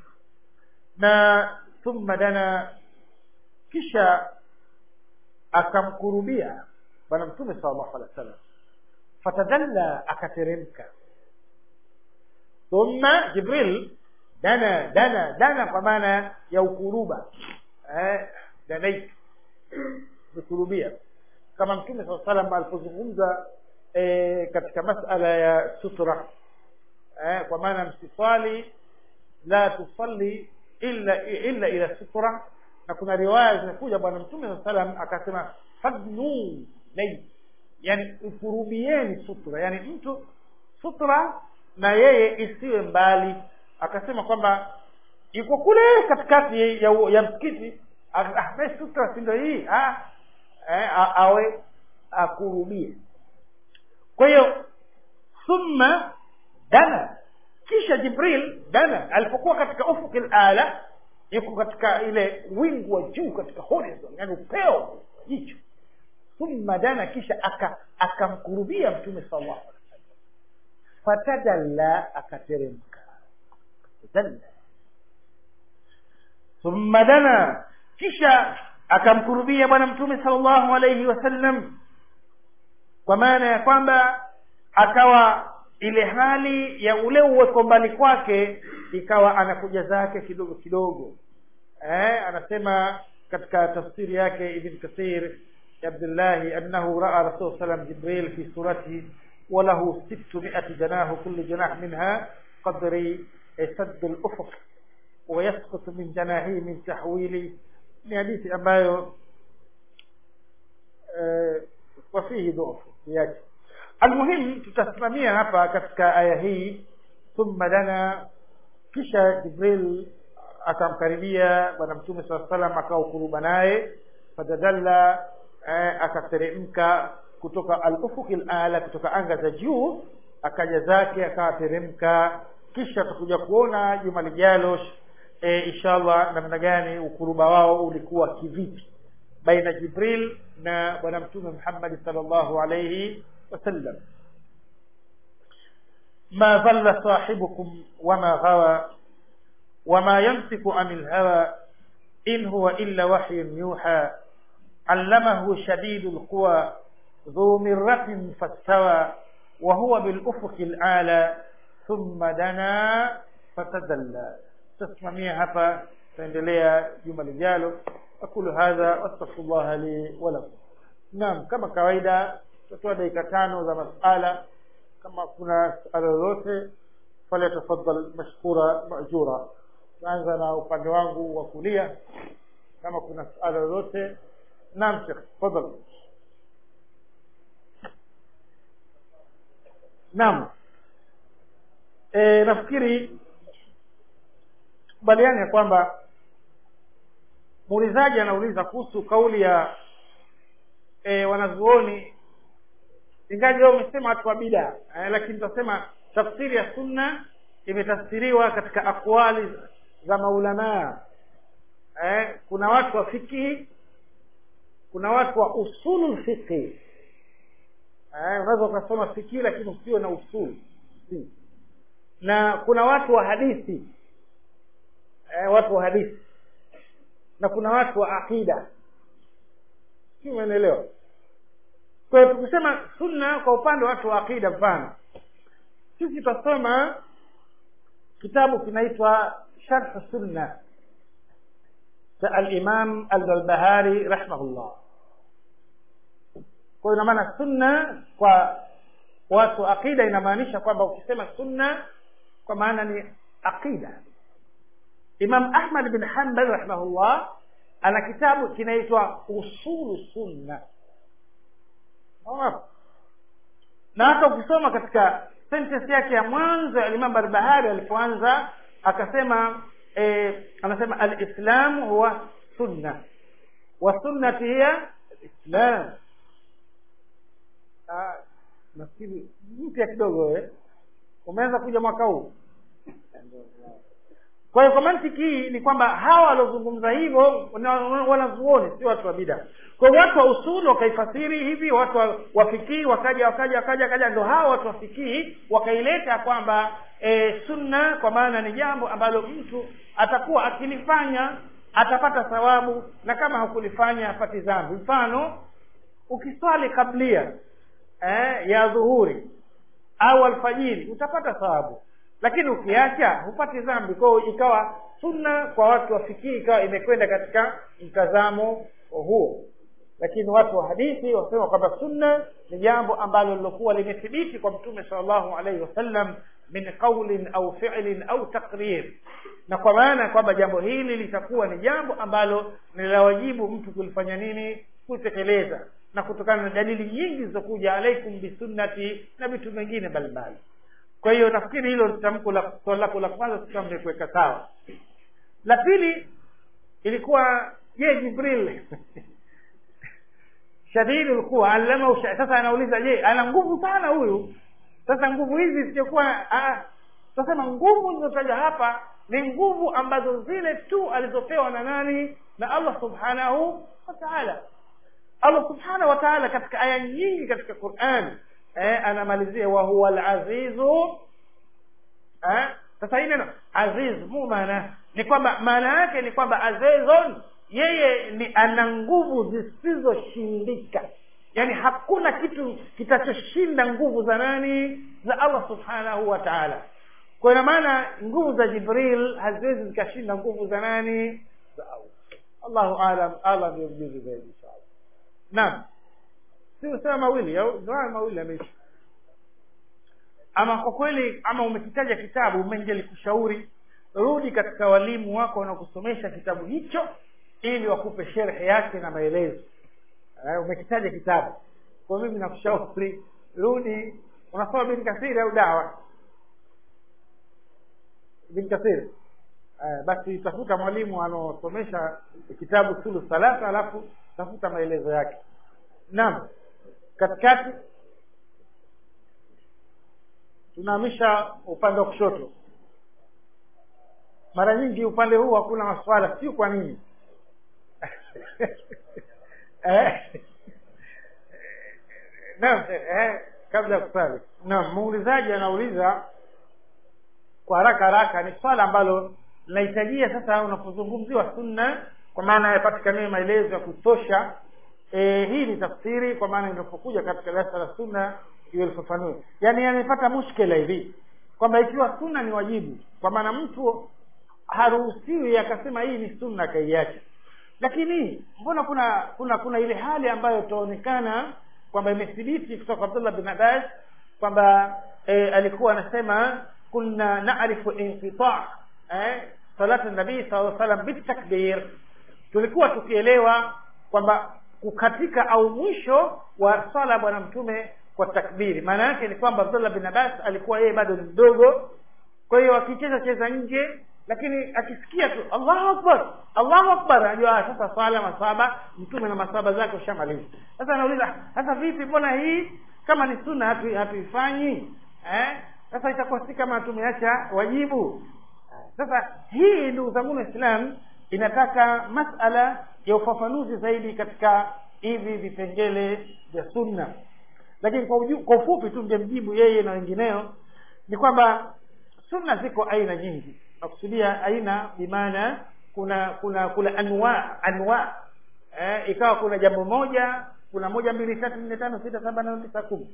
na thumma dana kisha akamkurubia bwana mtume sal llahu alehi wa sallam fatadalla akateremka thumma jibril dana dana dana kwa maana ya ukuruba eh, danait kukurubia kama mtume saa salam alipozungumza eh, katika masala ya sutra eh, kwa maana msiswali la tusalli illa illa ila sutra na kuna riwaya zimekuja bwana mtume saa salam akasema fadnu lay yani ukurubieni sutra yani mtu sutra na yeye isiwe mbali akasema kwamba iko kule katikati ya, ya msikiti ah, sutra si ndio hii ah, eh, awe akurubie kwa hiyo thumma dana kisha jibril dana alipokuwa katika ufuki ala yuko katika ile wingu wa juu katika horizon yani upeo jicho thumma dana kisha akamkurubia aka mtume sallallahu alaihi wasallam fatadalla akateremka dalla thumma dana kisha akamkurubia bwana mtume sallallahu alaihi wasallam kwa maana ya kwamba akawa ile hali ya ule uweko mbali kwake ikawa anakuja zake kidogo kidogo eh, anasema katika tafsiri yake ibn kathir abdullahi annahu raa rasul salam jibril fi suratihi وله ستمائة جناح كل جناح منها قدر سد الأفق ويسقط من جناحه من تحويل ni hadithi ambayo eh, wafihi dhufu yake almuhim tutasimamia hapa katika aya hii thumma dana kisha jibril akamkaribia bwana mtume saa salam akaukuruba naye fatadalla eh, akateremka kutoka alufuki lala kutoka anga za juu akaja zake akateremka kisha tutakuja kuona juma lijalo e, inshallah namna gani ukuruba wao ulikuwa kivipi baina jibril na bwana mtume muhammadi salllahu alaihi wasallam ma dhalla sahibukum wama ghawa wama yantiku ani lhawa in huwa illa wahyun yuha allamahu shadidu lquwa ذو مرة فاستوى وهو بالأفق الأعلى ثم دنا فتدلى تسممia hapa taendelea juma lijalo aqulu hadha wastaghfirullah li wa lakum naam kama kawaida tutatoa dakika tano za masala kama kuna suala lolote falyatafaddal mashkura majura naanza na upande wangu wa kulia kama kuna suala lolote naam shekh tafadhal naam e, nafikiri kubaliani ya kwamba muulizaji anauliza kuhusu kauli ya e, wanazuoni ingaji wao umesema watu wa bida e, lakini tutasema tafsiri ya sunna imetafsiriwa katika akwali za maulamaa e, kuna watu wa fikihi kuna watu wa usulu fiqhi eh, unaweza ukasoma fikii lakini usiwe na usul si. na kuna watu wa hadithi eh, watu wa hadithi na kuna watu wa aqida si umeelewa kwa hiyo tukisema sunna kwa upande wa watu wa aqida mfano sisi tutasoma kitabu kinaitwa sharh sunna cha alimam albarbahari rahimahullah kwa hiyo ina maana sunna kwa watu aqida inamaanisha kwamba ukisema sunna kwa maana ni aqida imam ahmad bin hanbal rahimahullah ana kitabu kinaitwa usulu sunna na hata ukisoma katika sentence yake ya mwanzo ya imam barbahari alipoanza akasema eh, anasema alislamu huwa sunna wa sunnati hiya alislam nafikiri mpya kidogo eh? umeanza kuja mwaka huu kwa hiyo kwa mantiki hii ni kwamba hawa waliozungumza hivyo wanazuoni sio watu wa bida kwa hiyo watu wa usulu wakaifasiri hivi watu wa, wafikii wakaja wakaja wakaja wakaja ndo hawa watu wafikii wakaileta kwamba e, sunna kwa maana ni jambo ambalo mtu atakuwa akilifanya atapata thawabu na kama hakulifanya hapati dhambi mfano ukiswali kablia eh, ya dhuhuri au alfajiri utapata thawabu lakini ukiacha hupati dhambi kwao ikawa sunna kwa watu wafikii ikawa imekwenda katika mtazamo huo lakini watu wa hadithi wasema kwamba sunna ni jambo ambalo lilokuwa limethibiti kwa mtume salllahu alaihi wasallam min qaulin au fi'lin au taqrir na kwa maana kwamba jambo hili litakuwa ni jambo ambalo ni la wajibu mtu kulifanya nini kutekeleza na kutokana na dalili nyingi zilizokuja alaikum bisunnati na vitu vingine mbalimbali kwa hiyo nafikiri hilo tamko la swali lako la kwanza sasa mmekuweka sawa la pili ilikuwa je jibril shadidi ulikuwa allama sasa anauliza je ana nguvu sana huyu sasa nguvu hizi zisizokuwa tunasema nguvu zilizotaja hapa ni nguvu ambazo zile tu alizopewa na nani na allah subhanahu wa taala allah subhanahu wa taala katika aya nyingi katika quran eh, anamalizia wahuwa alazizu eh, sasa hii neno aziz mu maana ni kwamba maana yake ni kwamba azizun yeye ni ana nguvu zisizoshindika yaani hakuna kitu kitachoshinda nguvu za nani za allah subhanahu wa taala kwa ina maana nguvu za jibril haziwezi zikashinda nguvu za nani za allah allahu alam allah ndio mjuzi zaidi inshallah naam si usema mawili au ndio mawili ameisha ama kwa kweli ama umekitaja kitabu umengelikushauri rudi katika walimu wako wanaokusomesha kitabu hicho ili wakupe sherhe yake na maelezo uh, umekitaja kitabu kwa mimi nakushauri rudi unasoma bin kasiri au dawa bin kasiri uh, basi tafuta mwalimu anaosomesha kitabu sulu salasa alafu tafuta maelezo yake naam katikati tunahamisha upande wa kushoto mara nyingi upande huu hakuna maswala sio kwa nini eh? naam eh, kabla ya kusali naam muulizaji anauliza kwa haraka haraka ni swala ambalo linahitajia sasa unapozungumziwa sunna kwa maana yapatikaniwe maelezo ya kutosha e, hii ni tafsiri kwa maana inapokuja katika darasa la sunna iwe lifafanue yaani amepata mushkila hivi kwamba ikiwa sunna ni wajibu kwa maana mtu haruhusiwi akasema hii ni sunna akaiacha lakini mbona kuna kuna kuna ile hali ambayo itaonekana kwamba imethibiti kutoka abdullah bin abbas kwamba e, alikuwa anasema kunna narifu inqita eh, salatu nabii saa salam bitakbir tulikuwa tukielewa kwamba kukatika au mwisho wa sala ya bwana mtume kwa takbiri maana yake ni kwamba abdullah bin abbas alikuwa yeye bado ni mdogo kwa hiyo akicheza cheza nje lakini akisikia tu allahu akbar allahu akbar anajua sasa swala masaba mtume na masaba zake ushamaliza sasa anauliza sasa vipi mbona hii kama ni sunna hatu, hatuifanyi eh? sasa itakuwa si kama tumeacha wajibu sasa hii ndugu zangu waislam inataka masala ya ufafanuzi zaidi katika hivi vipengele vya sunna lakini kwa, uju, kwa ufupi tu ngemjibu yeye na wengineo ni kwamba sunna ziko aina nyingi nakusudia aina bimaana kuna kuna kuna anwa anwa eh, ikawa kuna jambo moja kuna moja mbili tatu nne tano sita saba nane tisa kumi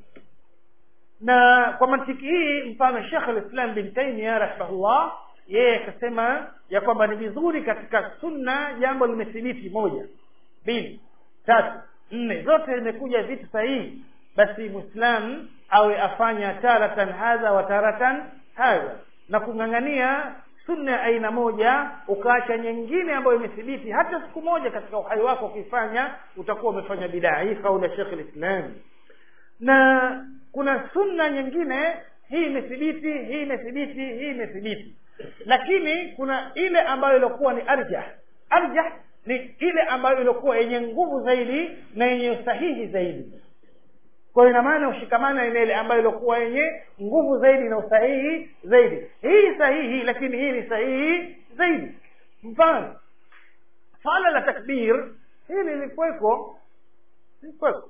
na kwa mantiki hii mfano shekh alislam bin taimia rahimahullah yeye akasema ya kwamba ni vizuri katika sunna jambo limethibiti moja mbili tatu nne zote limekuja vitu sahihi basi mwislam awe afanya taratan hadha wa taratan hadha na kung'ang'ania sunna ya aina moja ukaacha nyingine ambayo imethibiti hata siku moja katika uhai wako ukifanya utakuwa umefanya bidaa hii kauli ya shekh lislam na kuna sunna nyingine hii imethibiti hii imethibiti hii imethibiti lakini kuna ile ambayo iliokuwa ni arjah arjah ni ile ambayo iliokuwa yenye nguvu zaidi na yenye sahihi zaidi kwa ina maana ushikamana na ile ambayo iliokuwa yenye nguvu zaidi na usahihi zaidi hii sahihi lakini hii ni sahihi zaidi mfano swala la takbir hili lilikuweko lilikuweko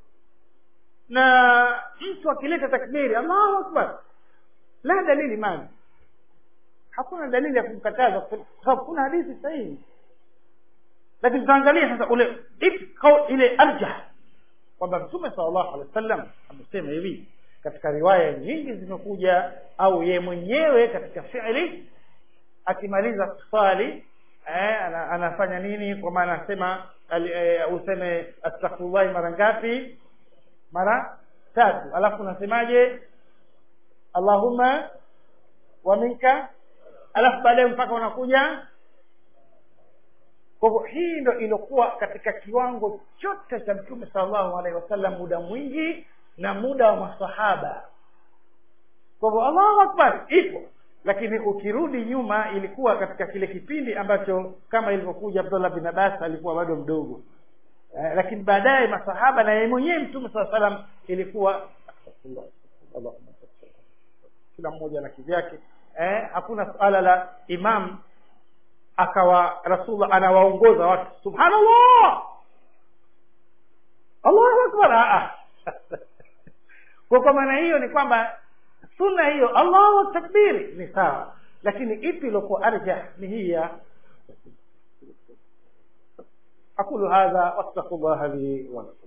na mtu akileta takbiri allahu akbar la dalili mani hakuna dalili ya kumkataza kwa sababu kuna hadithi sahihi lakini tutaangalia sasa ule ile arjah kwamba mtume salllahu alehi wa sallam amesema hivi katika riwaya nyingi zimekuja au ye mwenyewe katika fi'li akimaliza kuswali eh, ana, anafanya nini kwa maana anasema eh, useme astaghfirullah mara ngapi mara tatu alafu unasemaje allahumma wa minka alafu baadaye mpaka unakuja kwa hivyo hii ndo iliokuwa katika kiwango chote cha mtume sallallahu alaihi wasallam muda mwingi na muda wa masahaba kwa hivyo allahu akbar ipo lakini ukirudi nyuma ilikuwa katika kile kipindi ambacho kama ilivyokuja abdullah bin abbas alikuwa bado mdogo eh, lakini baadaye masahaba na yeye mwenyewe mtume saa salam ilikuwa kila mmoja na kivyake eh, hakuna suala la imam akawa rasulullah anawaongoza watu subhanallah allahu akbar kwa kwa maana hiyo ni kwamba sunna hiyo allahu takbiri ni sawa lakini ipi iliokuwa arjah ni hii ya aqulu hadha wastaghfirullah li wa lakum